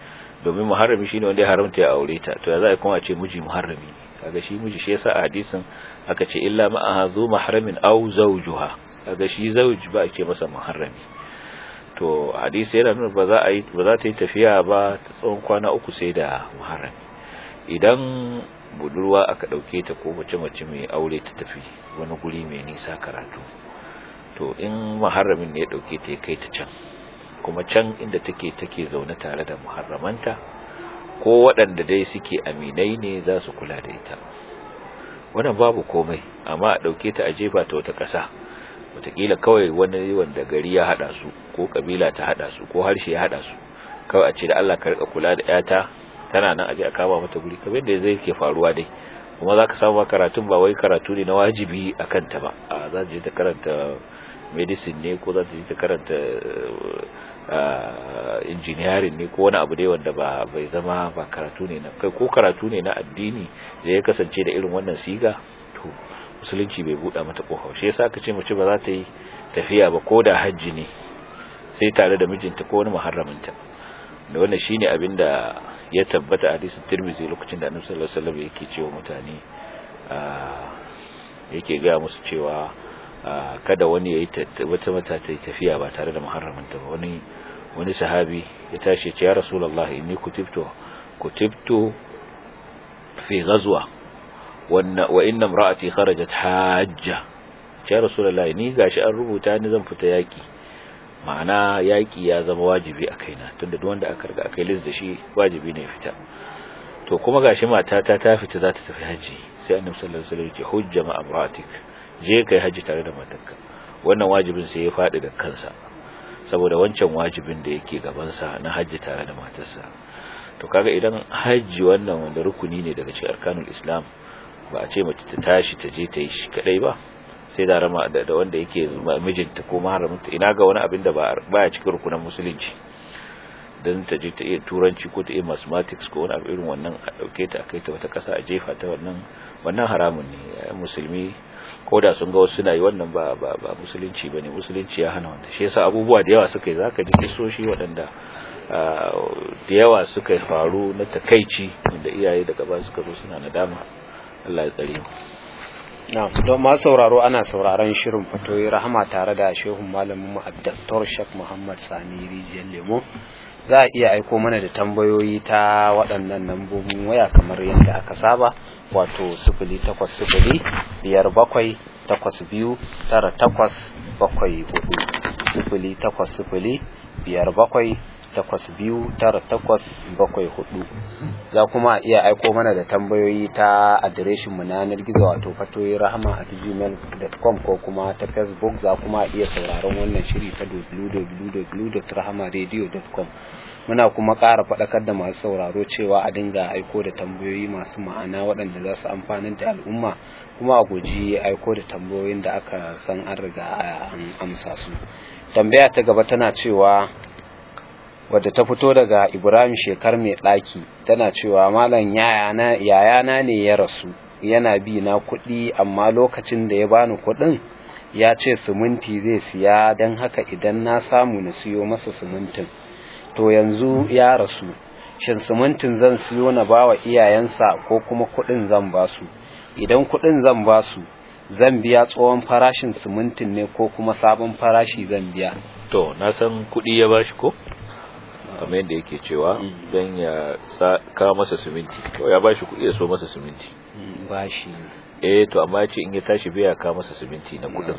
domin muharrami shine wanda ya haramta ya aure ta to ya za a kuma ce miji muharrami kaga shi miji shi yasa a hadisin aka ce illa ma zu mahramin aw zawjuha kaga shi zawj ba a ce masa muharrami to hadisi yana nuna ba za a yi ba za ta yi tafiya ba ta tsawon kwana uku sai da muharrami idan budurwa aka dauke ta ko mace mace mai aure ta tafi wani guri mai nisa karatu to in muharramin ne ya dauke ta ya kai ta can kuma can inda take take zaune tare da muharramanta ko waɗanda dai suke aminai ne za su kula da ita wannan babu komai amma a ɗauke ta a jefa ta wata ƙasa wataƙila kawai wani wanda gari ya haɗa su ko ƙabila ta haɗa su ko harshe ya haɗa su kawai a ce da Allah ka rika kula da ƴata tana nan aje a kama mata guri kamar yadda zai ke faruwa dai kuma za ka samu karatun ba wai karatu ne na wajibi a kanta ba a za ta je ta karanta medicine ne ko za ta je ta karanta engineering ne ko wani abu dai wanda ba bai zama ba karatu ne na kai ko karatu ne na addini da ya kasance da irin wannan siga to musulunci bai buɗa mata kofa shi yasa aka ce mace ba za ta yi tafiya ba ko da hajji ne sai tare da mijinta ko wani muharraminta da wannan shine abin da ya tabbata a hadisin Tirmidhi lokacin da Annabi sallallahu alaihi wasallam yake cewa mutane yake ga musu cewa kada wani yayi wata mata ta tafiya ba tare da muharraminta ba wani wani sahabi ya tashi ce ya rasulullah inni kutibtu kutibtu fi ghazwa wa inna imra'ati kharajat hajja ya rasulullah ni gashi an rubuta ni zan fita yaki ma'ana yaki ya zama wajibi a kaina tunda duk wanda aka riga aka yi da shi wajibi ne fita to kuma gashi matata ta fita za ta tafi haji sai annabi sallallahu alaihi wasallam ya ce hujja ma imra'atik je kai haji tare da matarka wannan wajibin sai ya faɗi da kansa saboda wancan wajibin da yake gabansa na haji tare da matarsa to kaga idan haji wannan wanda rukuni ne daga cikin arkanul islam ba a ce mace ta tashi ta je ta yi shi kadai ba sai da rama da wanda yake mijinta ko maharaminta ina ga wani abin da baya cikin rukunan musulunci dan ta je ta iya turanci ko ta iya mathematics ko wani abu irin wannan a dauke ta kai ta wata kasa a jefa ta wannan wannan haramun ne musulmi ko da sun ga wasu suna yi wannan ba ba ba musulunci bane musulunci ya hana wannan shi yasa abubuwa da yawa suka yi zaka ji kisoshi waɗanda da yawa suka faru na takaici da iyaye daga ba suka zo suna nadama Allah ya tsare mu na'am don ma sauraro ana sauraron shirin fatoyi rahama tare da shehun malamin mu Dr. Sheikh Muhammad Sani Rijiyar Lemo za a iya aiko mana da tambayoyi ta waɗannan lambobin waya kamar yadda aka saba wato sifili takwas sifili biyar bakwai takwas biyu tara takwas bakwai hudu sifili takwas sifili biyar bakwai takwas biyu tara takwas bakwai hudu za kuma iya aiko mana da tambayoyi ta adireshinmu na yanar gizo wato fatoyi rahama at gmail.com ko kuma ta facebook za kuma iya sauraron wannan shiri ta www.rahamaradio.com muna kuma ƙara faɗakar da masu sauraro cewa a dinga aiko da tambayoyi masu ma'ana waɗanda za su amfanar da al'umma kuma a guji aiko da tambayoyin da aka san an riga an amsa su tambaya ta gaba tana cewa wadda ta fito daga ibrahim shekar mai ɗaki tana cewa malam yayana ne ya rasu yana bi na kuɗi amma lokacin da ya bani kuɗin ya ce siminti zai siya don haka idan na samu na siyo masa simintin to yanzu ya rasu shin simintin zan siyo na bawa iyayensa ko kuma kuɗin zan basu idan kuɗin zan basu zan biya tsohon farashin simintin ne ko kuma sabon farashi zan biya to na san kuɗi ya bashi ko kamar yadda yake cewa don ya kawo masa siminti to ya bashi kuɗi ya so masa siminti bashi eh to amma ya ce in ya tashi biya kawo masa siminti na kuɗin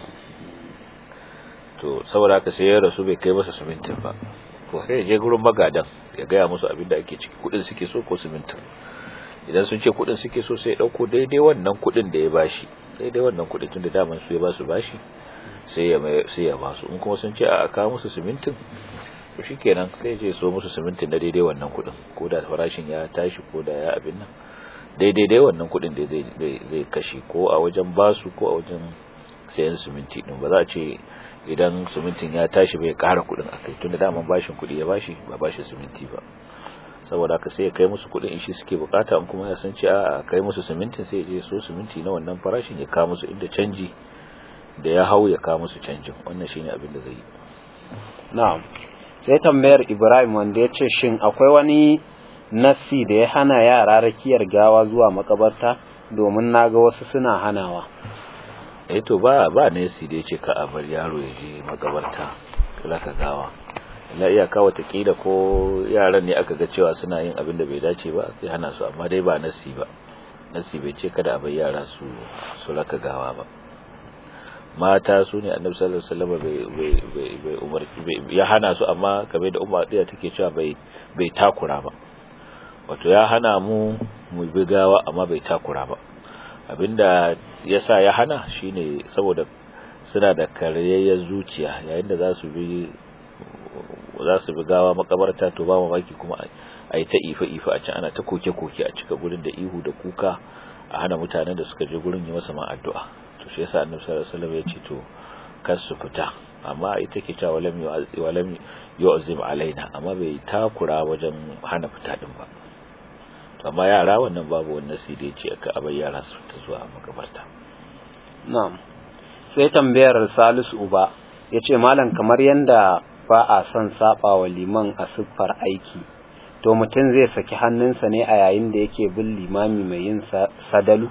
to saboda haka sai ya rasu bai kai masa simintin ba to sai ya je gurin magadan ya gaya musu abin da ake ciki kuɗin suke so ko simintin idan sun ce kuɗin suke so sai ya ɗauko daidai wannan kuɗin da ya bashi daidai wannan kuɗin tun da daman su ya ba su bashi sai ya sai ya ba su in kuma sun ce a kawo musu simintin to shikenan sai je so musu simintin na daidai wannan kudin ko da farashin ya tashi ko da ya abin nan daidai dai wannan kudin da zai zai kashe ko a wajen basu ko a wajen sayan siminti din ba za a ce idan simintin ya tashi bai kara kudin akai tunda daman bashin kudi ya bashi ba bashi siminti ba saboda haka sai ya kai musu kudin shi suke bukata in kuma ya san ce a kai musu simintin sai ya je so siminti na wannan farashin ya kawo musu inda canji da ya hau ya kawo musu canjin wannan shine abin da zai yi na'am sai tambayar Ibrahim wanda ya ce shin akwai wani nassi da ya hana yara rakiyar gawa zuwa makabarta domin naga wasu suna hanawa eh to ba ba nasi da yace ka a bar yaro ya je makabarta kula ka gawa la iyaka watakila ko yaran ne aka ga cewa suna yin abin da bai dace ba sai hana su amma dai ba nasi ba nasi bai ce kada a bar yara su su raka gawa ba mata su ne annabi sallallahu alaihi wasallam bai bai bai umar ya hana su amma kamar da umar ɗaya take cewa bai bai takura ba wato ya hana mu mu bi gawa amma bai takura ba abinda yasa ya hana shine saboda suna da karyayyar zuciya yayin da za su bi za su bi gawa makabarta to ba mamaki kuma a yi ta ife-ife a can ana ta koke-koke a cika gurin da ihu da kuka a hana mutanen da suka je gurin yi masa ma addu'a to shi yasa annabi sallallahu alaihi wasallam ya ce to kar su fita amma ita ke cewa walam walam yu'zim alaina amma bai takura wajen hana fita din ba to amma yara wannan babu wannan sai da yace aka abai yara su fita zuwa makabarta na'am sai tambayar Salisu Uba yace malam kamar yanda ba a son saba wa liman a siffar aiki to mutum zai saki hannunsa ne a yayin da yake bin limami mai yin sadalu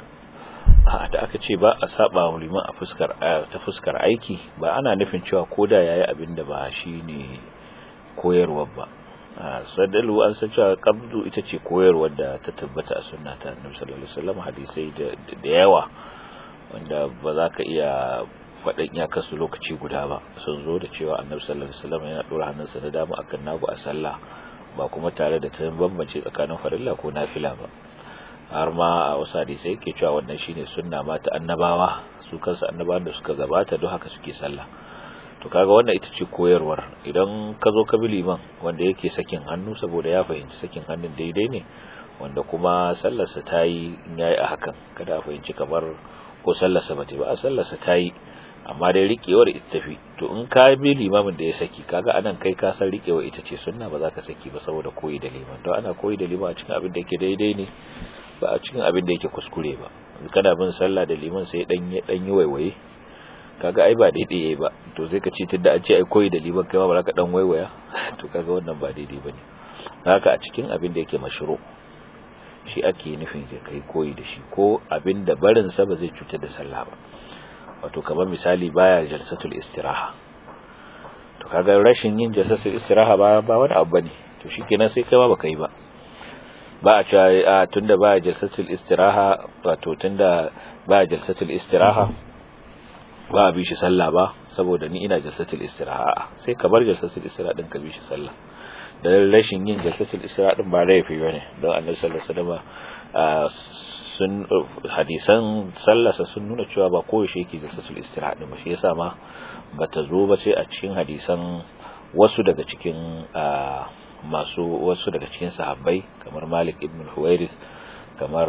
a da aka ce ba a saba wa liman a fuskar ta fuskar aiki ba ana nufin cewa koda yayi abin da ba shine koyarwar ba sadalu an san cewa qabdu ita ce koyarwar da ta tabbata a sunna ta Annabi sallallahu alaihi wasallam hadisai da yawa wanda ba za ka iya faɗin iyakarsu lokaci guda ba sun zo da cewa annabi sallallahu alaihi wasallam yana dora hannunsa na dama akan nagu a sallah ba kuma tare da ta bambance tsakanin farilla ko nafila ba har ma a wasu hadisai yake cewa wannan shine sunna ma ta annabawa su kansu annabawan da suka gabata don haka suke sallah to kaga wannan ita ce koyarwar idan ka zo ka bi liman wanda yake sakin hannu saboda ya fahimci sakin hannun daidai ne wanda kuma sallarsa ta yi in yayi a hakan kada a fahimci kamar ko sallarsa ba ta ba a sallarsa ta yi amma dai riƙewar ita tafi to in ka bi limamin da ya saki kaga anan kai ka san riƙewar ita ce sunna ba za ka saki ba saboda koyi da liman don ana koyi da liman a cikin abin da yake daidai ne ba a cikin abin da yake kuskure ba kana bin sallah da liman sai dan yi dan yi waiwaye kaga ai ba daidai yayi ba to sai ka ce tunda an ce ai koyi da liman kai ma ba za ka dan waiwaya to kaga wannan ba daidai bane haka a cikin abin da yake mashru shi ake nufin ka kai koyi da shi ko abin da barin sa ba zai cutar da sallah ba wato kamar misali baya jalsatul istiraha to kaga rashin yin jalsatul istiraha ba ba wani abu bane to shikenan sai kai ma baka yi ba ba a cewa a tunda baya jalsatul istiraha wato tunda baya jalsatul istiraha ba a bi shi sallah ba saboda ni ina jalsatul istiraha sai ka bar jalsatul istiraha din ka bi shi sallah da rashin yin jalsatul istiraha din ba laifi bane don annabi sallallahu alaihi wasallam sun hadisan sallasa sun nuna cewa ba koyaushe yake jalsatul istiraha din ba shi yasa ma bata zo ba sai a cikin hadisan wasu daga cikin masu wasu daga cikin sahabbai kamar Malik ibn Huwairis kamar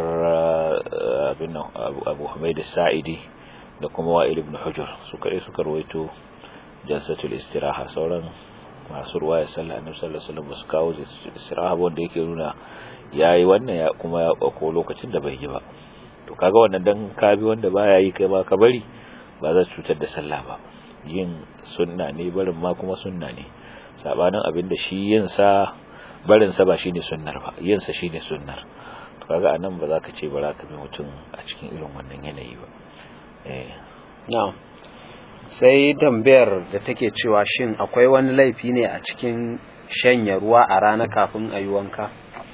abin Abu Humayd as-Sa'idi da kuma Wa'il ibn Hujr su kare suka rawaito jalsatul istiraha sauran masu ruwaya sallah annabi sallallahu alaihi wasallam su kawo istiraha wanda yake nuna yayi wannan ya kuma ya ko lokacin da bai yi ba to kaga wannan dan ka bi wanda baya yi kai ba ka bari ba za cutar da sallah ba yin sunna ne barin ma kuma sunna ne sabanin abin da shi yin sa barin sa ba shine sunnar ba yin sa shine sunnar to kaga anan ba za ka ce ba za ka bi mutum a cikin irin wannan yanayi ba eh na'am sai tambayar da take cewa shin akwai wani laifi ne a cikin shanya ruwa a rana kafin a yi wanka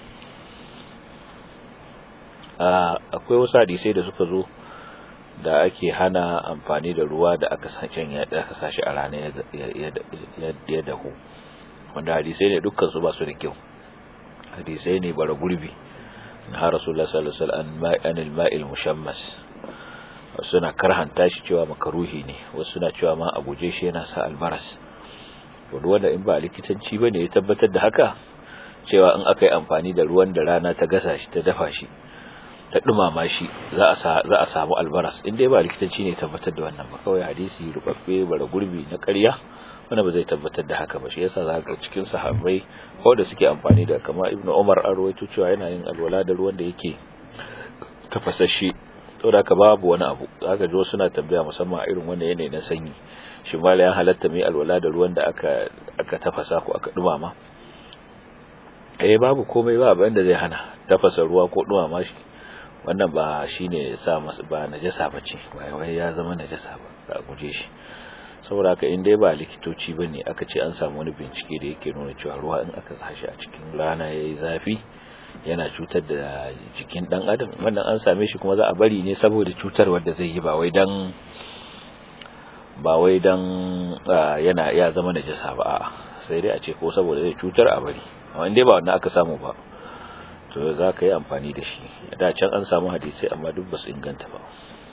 akwai wasu hadisai da suka zo da ake hana amfani da ruwa da aka shanya da aka sashi a rana ya dahu wanda hadisai ne dukkan su ba su da kyau hadisai ne bara gurbi har rasulullah sallallahu alaihi wasallam anil ma'il mushammas suna karhanta shi cewa makaruhi ne wasu suna cewa ma a guje shi yana sa albaras wanda wanda in ba likitanci bane ya tabbatar da haka cewa in aka yi amfani da ruwan da rana ta gasa shi ta dafa shi ta dumama shi za a za a samu albaras in dai ba likitanci ne tabbatar da wannan ba kawai hadisi rubabbe bara gurbi na ƙarya wanda ba zai tabbatar da haka ba shi yasa za ka cikin sahabbai ko da suke amfani da kamar ibnu umar an rawaito cewa yana yin alwala da ruwan da yake tafasashe saboda ka babu wani abu zaka ji suna tambaya musamman a irin wannan yanayi na sanyi shi mala ya halatta mai alwala da ruwan da aka aka tafasa ko aka dumama eh babu komai ba abin da zai hana tafasa ruwa ko dumama shi wannan ba shine sa masa ba najasa bace wai wai ya zama najasa ba ka guje shi saboda haka in dai ba likitoci bane aka ce an samu wani bincike da yake nuna cewa ruwa in aka sa shi a cikin rana yayi zafi yana cutar da jikin dan adam wannan an same shi kuma za a bari ne saboda cutar wanda zai yi ba wai dan ba wai dan yana ya zama najasa ba a'a sai dai a ce ko saboda zai cutar a bari amma in dai ba wannan aka samu ba to za ka yi amfani da shi da can an samu hadisai amma duk ba su inganta ba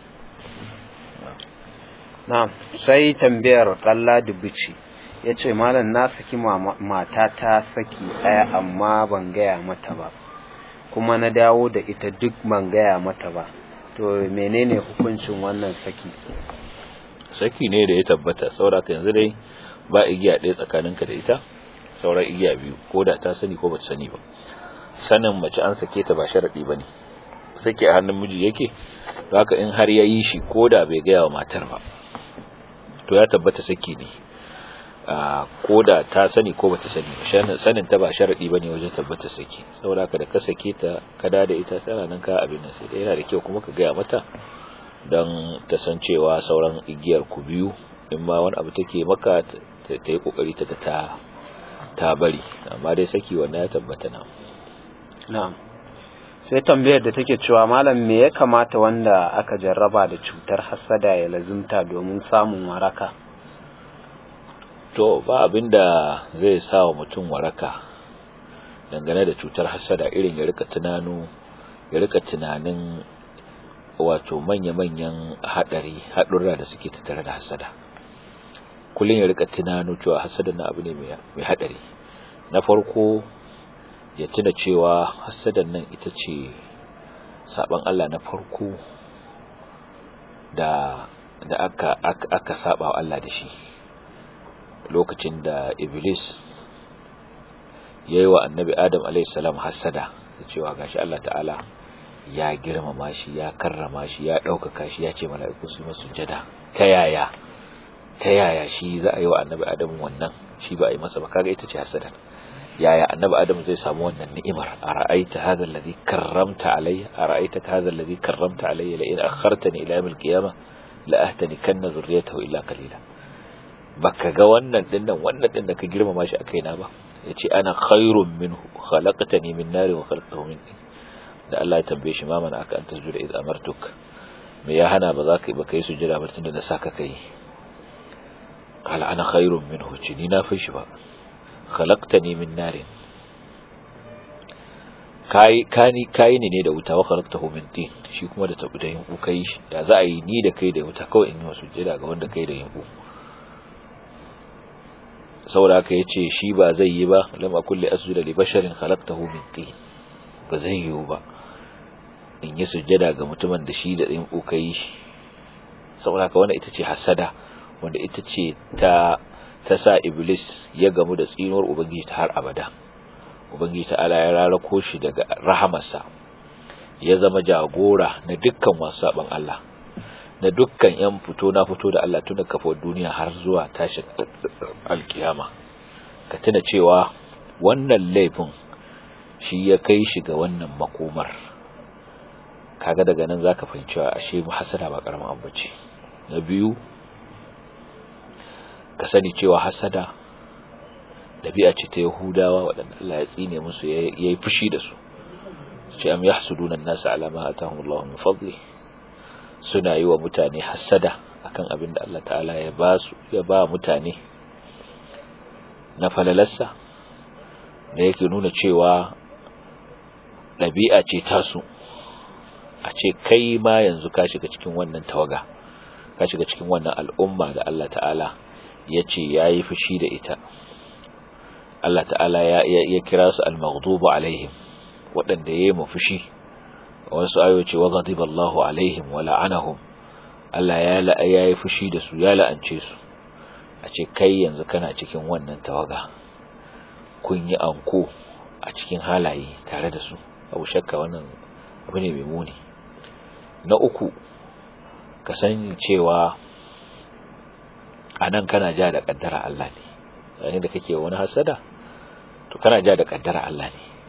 na'am sai tambayar kalla dubuci ya ce malam na saki mata ta saki ɗaya amma ban gaya mata ba kuma na dawo da ita duk ban gaya mata ba to menene hukuncin wannan saki saki ne da ya tabbata sauraka yanzu dai ba igiya ɗaya tsakaninka da ita sauran igiya biyu ko da ta sani ko ba ta sani ba sanin mace an sake ta ba sharaɗi ba ne sake a hannun miji yake haka in har ya yi shi ko da bai gaya wa matar ba to ya tabbata saki ne ko da ta sani ko bata sani ba sanin ta ba sharadi bane wajen tabbata saki saboda haka da ka sake ta ka da da ita tana nan ka abin nan sai dai yana da kyau kuma ka gaya mata dan ta san cewa sauran igiyar ku biyu in ma wani abu take maka ta yi kokari ta ta ta bari amma dai saki wannan ya tabbata na na'am sai tambayar da take cewa malam me ya kamata wanda aka jarraba da cutar hasada ya lazimta domin samun waraka to ba abinda zai sa wa mutum waraka dangane da cutar hasada irin ya rika tunanu ya rika tunanin wato manya-manyan hadari hadurra da suke tattare da hasada kullum ya rika tunano cewa hasada na abu ne mai hadari na farko ya tuna cewa hasadan nan ita ce saban Allah na farko da da aka aka, aka saba wa Allah da shi lokacin da Iblis yayi wa Annabi Adam alayhi salam hasada cewa gashi Allah ta'ala ya girmama shi ya karrama shi ya ɗaukaka shi ya ce mala'iku su masu sujada ta yaya ta yaya shi za a yi wa Annabi Adam wannan shi ba a yi masa ba kaga ita ce hasada yaya annabi adam zai samu wannan ni'imar ara'aita hadha alladhi karramta alayya ara'aita hadha alladhi karramta alayya la in akhartani ila yawm al-qiyamah la ahtani kanna zurriyatahu illa qalila baka ga wannan dinnan wannan din da ka girmama shi a kaina ba yace ana khairun minhu khalaqtani min nari wa khalaqtahu min tin da Allah ya tambaye shi ma mana aka anta zuwa iz amartuk me ya hana ba za ka ba kai sujada ba tunda na saka kai kala ana khairun minhu ci ni na fi shi ba khalaqtani min narin kai kani kai ne ne da wuta wa khalaqtahu min tin shi kuma da tabu da yinku kai shi da za a yi ni da kai da wuta kawai in yi wasu jira ga wanda kai da yinku saboda haka yace shi ba zai yi ba lam akul li asjuda li basharin khalaqtahu min tin ba zai yi ba in yi sujjada ga mutumin da shi da yinku kai shi saboda haka wannan ita ce hasada wanda ita ce ta ta sa Iblis ya gamu da tsinuwar Ubangiji ta har abada. Ubangiji ta'ala ya rarako shi daga rahamarsa, ya zama jagora na dukkan wasu saɓan Allah, na dukkan ‘yan fito na fito da Allah tuna kafa duniya har zuwa tashin alkiyama. Ka tuna cewa wannan laifin shi ya kai shi ga wannan makomar. Kaga daga nan za ka fahimci ashe mu hasada ba ƙaramin abu ce. Na biyu, ka sani cewa hasada dabi'a ce ta Yahudawa waɗanda Allah ya tsine musu yayi fushi da su ce am yahsuduna an-nas ala ma atahum Allah min fadli suna yi wa mutane hasada akan abin da Allah ta'ala ya ba su ya ba mutane na falalarsa da yake nuna cewa dabi'a ce tasu a ce kai ma yanzu ka shiga cikin wannan tawaga ka shiga cikin wannan al'umma da Allah ta'ala ya ce ya yi fushi da ita Allah ta'ala ya kira su al-maghdubu alaihim waɗanda ya yi fushi wasu ayo ce wa ghadiba Allahu alaihim wa la'anahum Allah ya yi fushi da su ya la'ance su a ce kai yanzu kana cikin wannan tawaga kun yi anko a cikin halaye tare da su abu shakka wannan abu ne mai muni na uku ka sani cewa a nan kana ja da kaddara Allah ne yayin da kake wani hasada to kana ja da kaddara Allah ne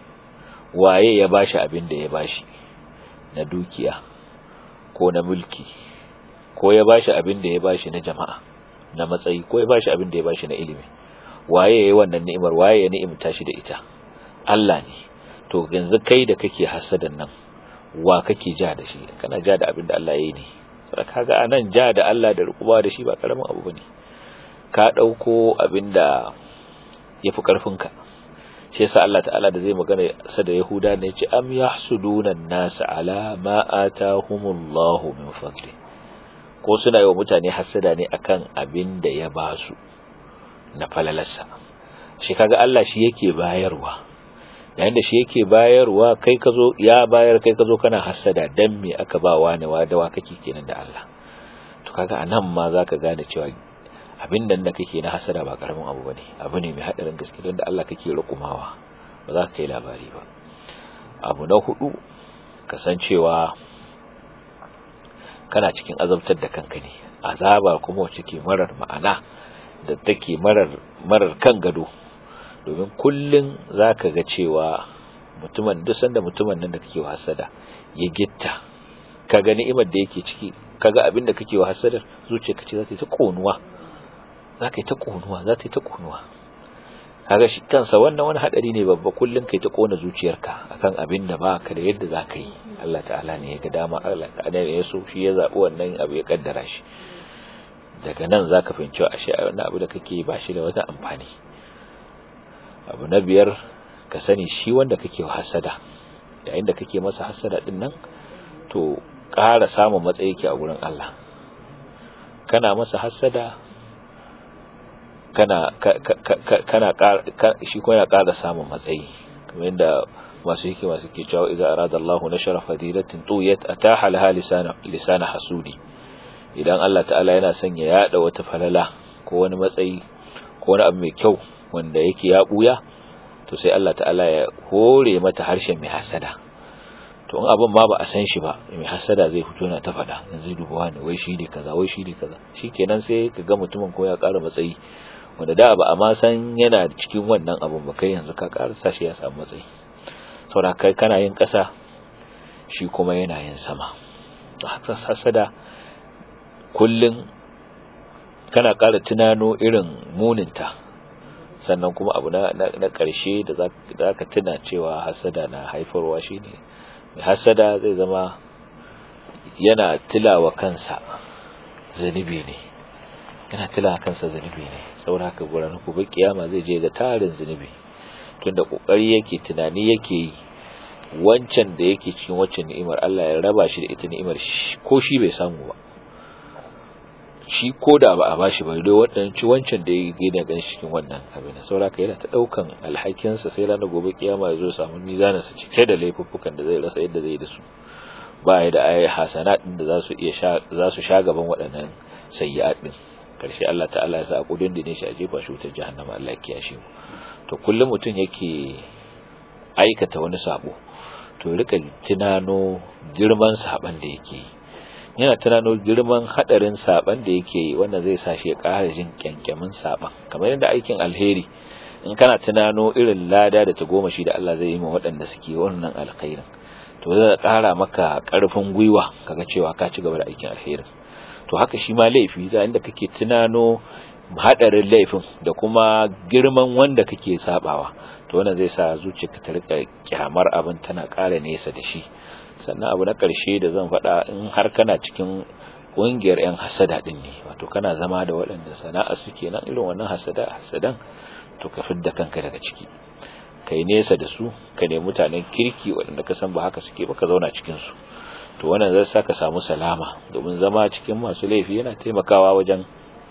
waye ya bashi abin da ya bashi na dukiya ko na mulki ko ya bashi abin da ya bashi na jama'a na matsayi ko ya bashi abin da ya bashi na ilimi waye yayi wannan ni'imar waye ya ni'imta shi da ita Allah ne to yanzu kai da kake hasadan nan wa kake ja da shi kana ja da abin da Allah yayi ne saboda kaga anan ja da Allah da rukuba da shi ba karamin abu bane ka dauko abin da yafi karfin ka shi yasa Allah ta'ala da zai magana sa da Yahuda ne yace am yahsuduna an-nas ala ma atahumullahu min fadli ko suna yi wa mutane hasada ne akan abin da ya ba su na falalarsa shi kaga Allah shi yake bayarwa yayin da shi yake bayarwa kai ka zo ya bayar kai ka zo kana hasada dan me aka ba wani wa da wa kake kenan da Allah to kaga anan ma zaka gane cewa abin nan da kake na hasada ba karamin abu bane abu ne mai hadarin gaske don da Allah kake rukumawa ba za ka kai labari ba abu na hudu kasancewa kana cikin azabtar da kanka ne azaba kuma wacce ke marar ma'ana da take marar marar kan gado domin kullun zaka ga cewa mutumin duk sanda mutumin nan da kake hasada ya gitta kaga ni'imar da yake ciki kaga abin da kake hasada zuciyarka ce za ta yi ta konuwa za ka yi ta konuwa za ta yi ta konuwa kaga shi kansa wannan wani hadari ne babba kullun kai ta kona zuciyarka akan abin da baka da yadda za ka yi Allah ta'ala ne ya ga dama Allah ta'ala ne ya so shi ya zabi wannan abu ya kaddara shi daga nan zaka fahimci ashe wannan abu da kake ba shi da wata amfani abu na biyar ka sani shi wanda kake hasada yayin da kake masa hasada din nan to ƙara samun matsayi ke a gurin Allah kana masa hasada kana kana shi ko ya ƙara samun matsayi kamar yadda masu hikima suke cewa idza arada Allahu nashara fadilatin tuyat ataha laha lisana lisana hasudi idan Allah ta'ala yana son ya yada wata falala ko wani matsayi ko wani abu mai kyau wanda yake ya buya to sai Allah ta'ala ya hore mata harshen mai hasada to in abin ma ba a san shi ba mai hasada zai fito yana ta faɗa yanzu duba wani wai shi ne kaza wai shi ne kaza shikenan sai ka ga mutumin ko ya ƙara matsayi wanda da ba a ma san yana cikin wannan abun ba kai yanzu ka ƙara sa shi ya samu matsayi saboda kai kana yin ƙasa shi kuma yana yin sama to haka hasada kullun kana ƙara tunano irin muninta sannan kuma abu na na ƙarshe da za ka tuna cewa hasada na haifarwa shine mai hasada zai zama yana tilawa kansa zunubi ne yana tilawa kansa zunubi ne saboda haka guran ku ba kiyama zai je ga tarin zunubi tunda kokari yake tunani yake yi wancan da yake cikin waccan ni'imar Allah ya raba shi da ita ni'imar ko shi bai samu ba shi ko da ba a bashi ba dai wadannan ci wancan da yake da ganin cikin wannan abin saboda haka yana ta daukan alhakinsa sai ranar gobe kiyama ya zo samu mizanin sa cike da laifuffukan da zai rasa yadda zai da su ba ya da ayi hasanat din da za su iya sha za su sha gaban waɗannan sayyi'at din karshe Allah ta'ala ya sa a kudin dine shi a jefa shi wutar jahannama Allah ya kiyashe mu to kullum mutum yake aikata wani sabo to rika tunano girman saban da yake yana tunano girman hadarin saban da yake yi wanda zai sa shi ya ƙara jin kyankyamin saban kamar yadda aikin alheri in kana tunano irin lada da ta goma shi da Allah zai yi ma waɗanda suke wannan alkhairin to zai ƙara maka ƙarfin gwiwa kaga cewa ka ci gaba da aikin alherin to haka shi ma laifi da inda kake tunano hadarin laifin da kuma girman wanda kake sabawa to wannan zai sa zuciyarka ta rika kyamar abin tana ƙara nesa da shi sannan abu na ƙarshe da zan faɗa in har kana cikin ƙungiyar 'yan hasada ɗin ne wato kana zama da waɗanda sana'a suke nan irin wannan hasada hasadan to ka fidda kanka daga ciki kai nesa da su ka nemi mutanen kirki waɗanda ka san ba haka suke ba ka zauna cikin su to wannan zai sa ka samu salama domin zama cikin masu laifi yana taimakawa wajen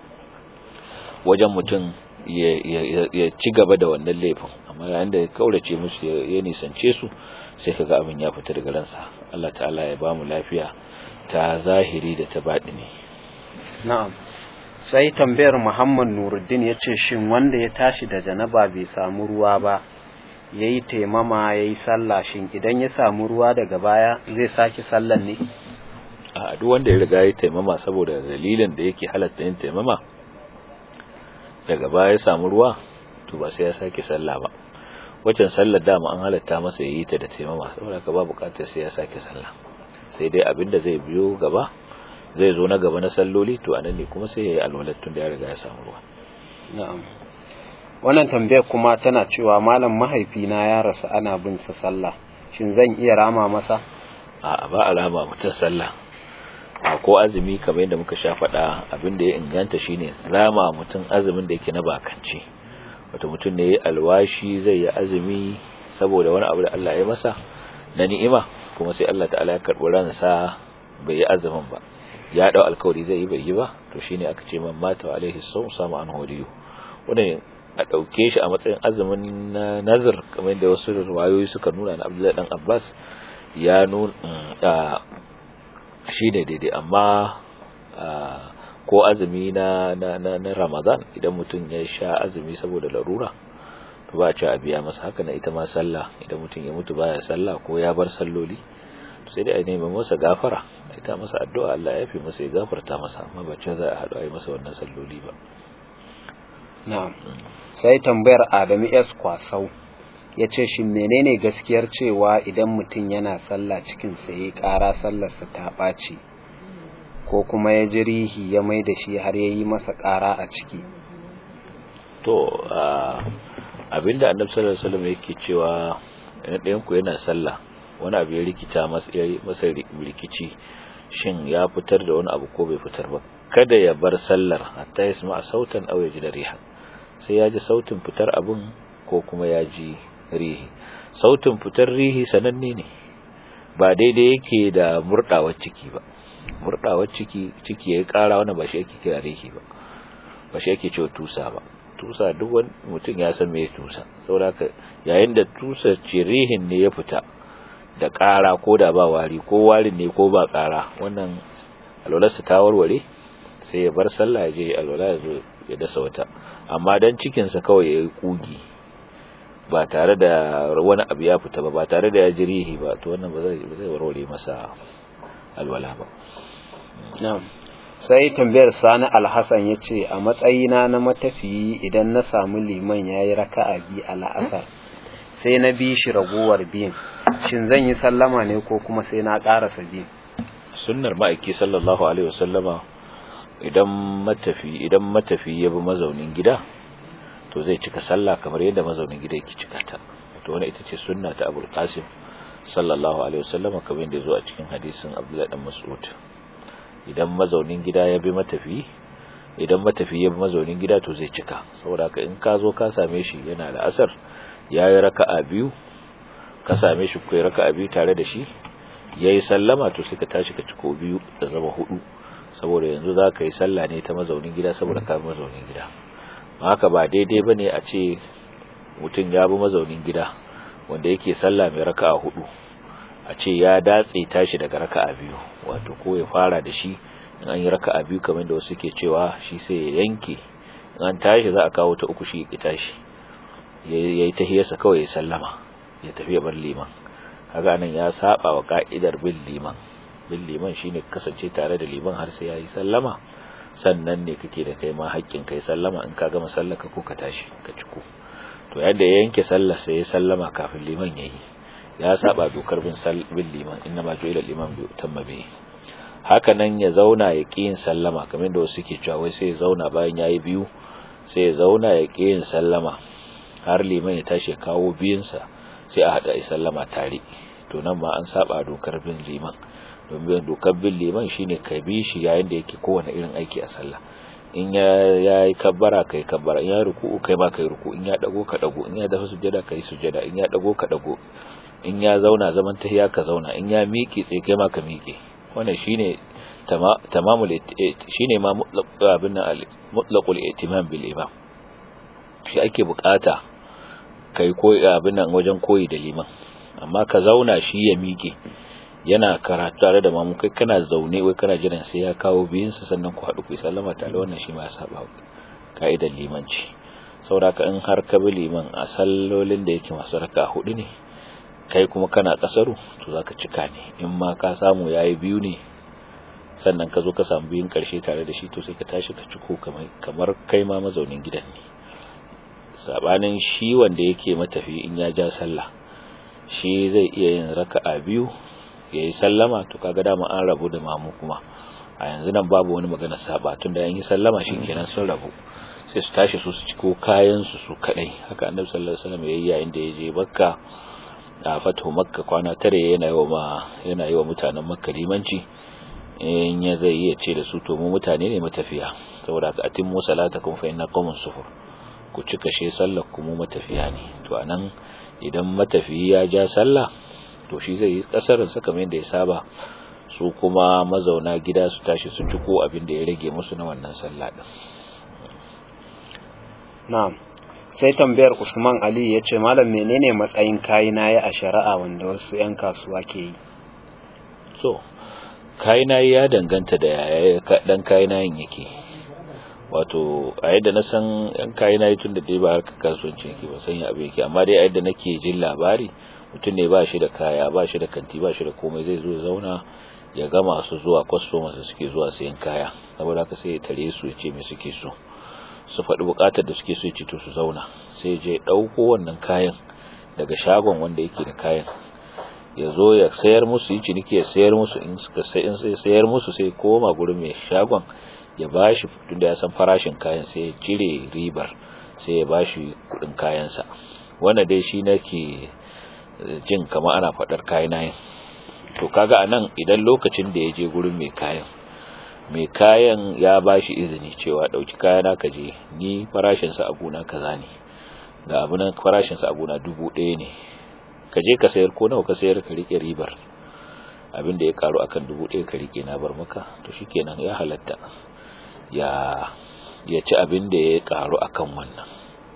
wajen mutum ya ci gaba da wannan laifin amma yayin da ya kaurace musu ya nisance su sai kaga abin ya fita daga ransa Allah ta'ala ya bamu lafiya ta zahiri da ta ne. na'am sai tambayar Muhammad Nuruddin ya ce shin wanda ya tashi da janaba bai samu ruwa ba yayi taimama yayi sallah shin idan ya samu ruwa daga baya zai sake sallan ne a duk wanda ya riga ya taimama saboda dalilin da yake halatta yin taimama daga baya ya samu ruwa to ba sai ya sake sallah ba waccan sallar dama an halatta masa yayi ta da taimama saboda ka ba bukatar sai ya sake sallah sai dai abinda zai biyo gaba zai zo na gaba na salloli to anan ne kuma sai yayi alwalar tun da ya riga ya samu ruwa na'am wannan tambayar kuma tana cewa malam mahaifina ya rasu ana bin sa sallah shin zan iya rama masa a ba a rama mutum sallah a ko azumi kamar yadda muka sha faɗa abin da ya inganta shine rama mutum azumin da yake na bakanci wato mutum ne ya alwashi zai yi azumi saboda wani abu da Allah ya masa na ni'ima kuma sai Allah ta'ala ya karɓi ransa bai yi azumin ba ya dau alkawari zai yi bai yi ba to shine aka ce man mata alaihi sawm sama an hodiyo wannan a ɗauke shi a matsayin azumin na nazar kamar da wasu riwayoyi suka nuna na Abdullahi dan Abbas ya nuna shi ne daidai amma ko azumi na, na, na, na ramadan idan mutum ya sha azumi saboda larura to ba a ci a biya masa haka na ita ma sallah idan mutum ya mutu baya sallah ko ya bar salloli sai dai a nemi masa gafara ita masa addu'a Allah ya fi masa ya gafarta masa amma ba ce za a haɗu a yi masa wannan salloli ba na'am sai tambayar Adamu S kwasau ya ce shi menene gaskiyar cewa idan mutum yana sallah cikin sai ƙara sallarsa ta ɓaci ko kuma ya ji rihi ya mai da shi har ya yi masa ƙara a ciki to abinda annabi sallallahu alaihi wasallam yake cewa ɗayan ku yana sallah wani abu ya rikita masa masa rikici shin ya fitar da wani abu ko bai fitar ba kada ya bar sallar hatta ya sama sautan aw ya ji da riha sai ya ji sautin fitar abun ko kuma ya ji rihi sautin fitar rihi sananne ne ba daidai yake da murdawar ciki ba murdawar ciki ciki yayi kara wannan ba shi yake kira rihi ba ba shi yake cewa tusa ba tusa duk wani mutum ya san me tusa saboda yayin da tusa ce rihin ne ya fita da kara ko da ba wari ko warin ne ko ba kara wannan alwalarsa ta warware sai ya bar sallah ya je alwala ya zo ya dasa wata amma dan cikinsa kawai ya yi kugi ba tare da wani abu ya fita ba ba tare da ya jirihi ba to wannan ba zai warware masa alwala ba sai tambayar sani alhassan ya ce a matsayina na matafiyi idan na samu liman ya yi raka'a biyu a la'asar sai na bi shi ragowar biyun shin zan yi sallama ne ko kuma sai na ƙarasa biyun sunnar ma'aiki sallallahu alaihi wasallama idan matafi idan matafi ya bi mazaunin gida to zai cika sallah kamar yadda mazaunin gida yake cika ta to wannan ita ce sunna ta Abul Qasim sallallahu alaihi wasallam kamar yadda zo a cikin hadisin Abdullah dan Mas'ud idan mazaunin gida ya bi matafi idan matafi ya bi mazaunin gida to zai cika saboda haka in ka zo ka same shi yana da asar yayi raka'a biyu ka same shi kai raka'a biyu tare da shi yayi sallama to sai ka tashi ka ciko biyu da zama hudu saboda yanzu za ka yi sallah ne ta mazaunin gida saboda ka mazaunin gida haka ba daidai ba ne a ce mutum ya bi mazaunin gida wanda yake sallah mai raka'a hudu a ce ya datse tashi daga raka'a biyu wato ko ya fara da shi in an yi raka'a biyu kamar da wasu ke cewa shi sai ya yanke in an tashi za a kawo ta uku shi ya tashi ya yi tahiyarsa kawai ya sallama ya tafi ya bar liman haka nan ya saba wa ka'idar bin liman bin liman shine kasance tare da liman har sai yayi sallama sannan ne kake da kai ma haƙƙin kai sallama in ka gama sallaka ko ka tashi ka ciko to yadda ya yanke sallar sai ya sallama kafin liman yayi ya saba dokar bin bin liman inna ma ju'ila liman bi utamma bi haka nan ya zauna ya ƙi yin sallama kamar da wasu ke cewa wai sai ya zauna bayan yayi biyu sai ya zauna ya ƙi yin sallama har liman ya tashi ya kawo biyunsa sai a haɗa sallama tare to nan ma an saba dokar bin liman domin dokar bin liman shine ka bi shi yayin da yake kowane irin aiki a sallah in ya yi kabbara kai kabbara in ya ruku'u kai ma kai ruku in ya dago ka dago in ya dafa sujada kai sujada in ya dago ka dago in ya zauna zaman tahiya ka zauna in ya miƙe tsaye kai ma ka miƙe wannan shine tamamul shine ma abin nan mutlaqul ihtimam bil imam shi ake bukata kai koyi abin nan wajen koyi da liman amma ka zauna shi ya miƙe yana karatu tare da mamu kai kana zaune wai kana jiran sai ya kawo biyun sa sannan ku haɗu ku sallama tare wannan shi ma ya saba ka'idar limanci saboda in har ka bi liman a sallolin da yake masu raka hudu ne kai kuma kana kasaru to zaka cika ne in ma ka samu yayi biyu ne sannan ka zo ka samu biyun karshe tare da shi to sai ka tashi ka ciko kamar kamar kai ma mazaunin gidan ne sabanin shi wanda yake matafi in ya ja sallah shi zai iya yin raka'a biyu yayi sallama to kaga dama an rabu da mamu kuma a yanzu nan babu wani magana saba tunda yan yi sallama shikenan sun rabu sai su tashi su su ciko kayan su su kadai haka annabi sallallahu alaihi wasallam yayi yayin da yaje makka a fatu makka kwana tare yana yi wa yana yi wa mutanen makka limanci in ya zai iya ce da su to mu mutane ne matafiya saboda ka atimmu salatakum fa inna qawmun sufur ku cika she sallar ku mu matafiya ne to anan idan matafiyi ya ja sallah to shi zai yi kasarin sa kamar yadda ya saba su kuma mazauna gida su tashi su ciko abin da ya rage musu na wannan sallah din na'am sai tambayar Usman Ali ya ce malam menene matsayin kayina ya a shari'a wanda wasu 'yan kasuwa ke yi so kayina ya danganta da yaya dan kayina yin yake wato a yadda na san yan kayina tun da dai ba harkar kasuwanci yake ba san ya abu yake amma dai a yadda nake jin labari mutum ne ba shi da kaya ba shi da kanti ba shi da komai zai zo zauna ya ga masu zuwa customers da suke zuwa sayan kaya saboda haka sai ya tare su ya ce me suke so su faɗi buƙatar da suke so ya ce to su zauna sai je ɗauko wannan kayan daga shagon wanda yake da kayan ya zo ya sayar musu yi ciniki ya sayar musu in suka sayar musu sai koma gurin mai shagon ya bashi tunda ya san farashin kayan sai ya cire ribar sai ya bashi kudin kayansa wanda dai shi nake jin kamar ana fadar kayan nayin to kaga anan idan lokacin da ya je gurin mai kayan mai kayan ya bashi izini cewa dauki kayana ka je ni farashin sa abuna kaza ne ga abunan farashin sa abuna dubu ɗaya ne ka je ka sayar ko nawa ka sayar ka rike ribar abin da ya karu akan dubu ɗaya ka rike na bar maka to shikenan ya halatta ya ya ci abin da ya karu akan wannan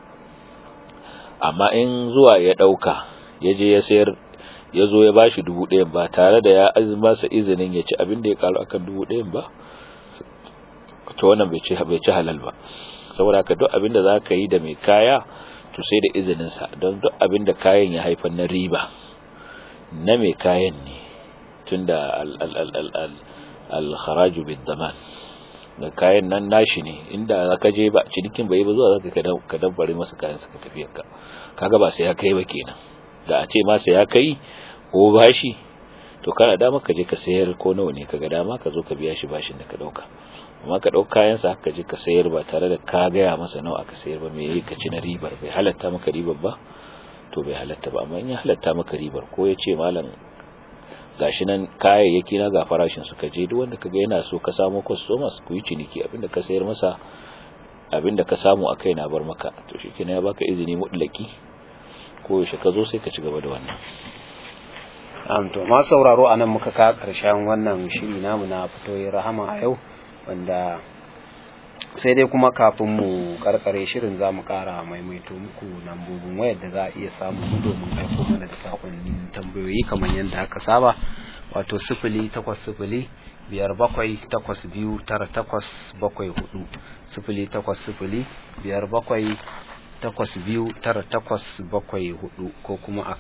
amma in zuwa ya dauka ya je ya sayar ya zo ya bashi dubu ɗayan ba tare da ya masa izinin ya ci abin da ya karu akan dubu ɗayan ba to wannan bai ci bai ci halal ba saboda haka duk abin da zaka yi da mai kaya to sai da izinin sa don duk abin da kayan ya haifar na riba na mai kayan ne tunda al al al al al, al kharaju bid daman da kayan nan nashi ne inda zaka je ba cinikin bai ba zuwa zaka ka dabbare masa kayan saka tafiyar ka kaga ba sai ya kai ba kenan da a ce ma sai ya kai ko bashi to kana dama ka je ka sayar ko nawa ne kaga dama ka zo ka biya shi bashin da ka dauka amma ka dauka kayan sa ka je ka sayar ba tare da ka gaya masa nawa aka sayar ba me yayi ka ci na ribar bai halatta maka ribar ba to bai halatta ba amma in ya halatta maka ribar ko ya ce malam gashi nan kayayyaki na ga farashin su ka je duk wanda kaga yana so ka samu customers ku yi ciniki abinda ka sayar masa abinda ka samu a kai na bar maka to shikenan ya baka izini mutlaki ko yaushe ka zo sai ka ci gaba da wannan am to ma sauraro anan muka ka karshen wannan shiri namu na fitoyin rahama a yau wanda sai dai kuma kafin mu karkare shirin za mu kara maimaito muku lambobin wayar da za a iya samu mu domin aiko mana da sakonnin tambayoyi kamar yadda aka saba wato sifili takwas sifili biyar bakwai takwas biyu tara takwas bakwai hudu sifili takwas sifili biyar bakwai takwas biyu tara takwas bakwai hudu ko kuma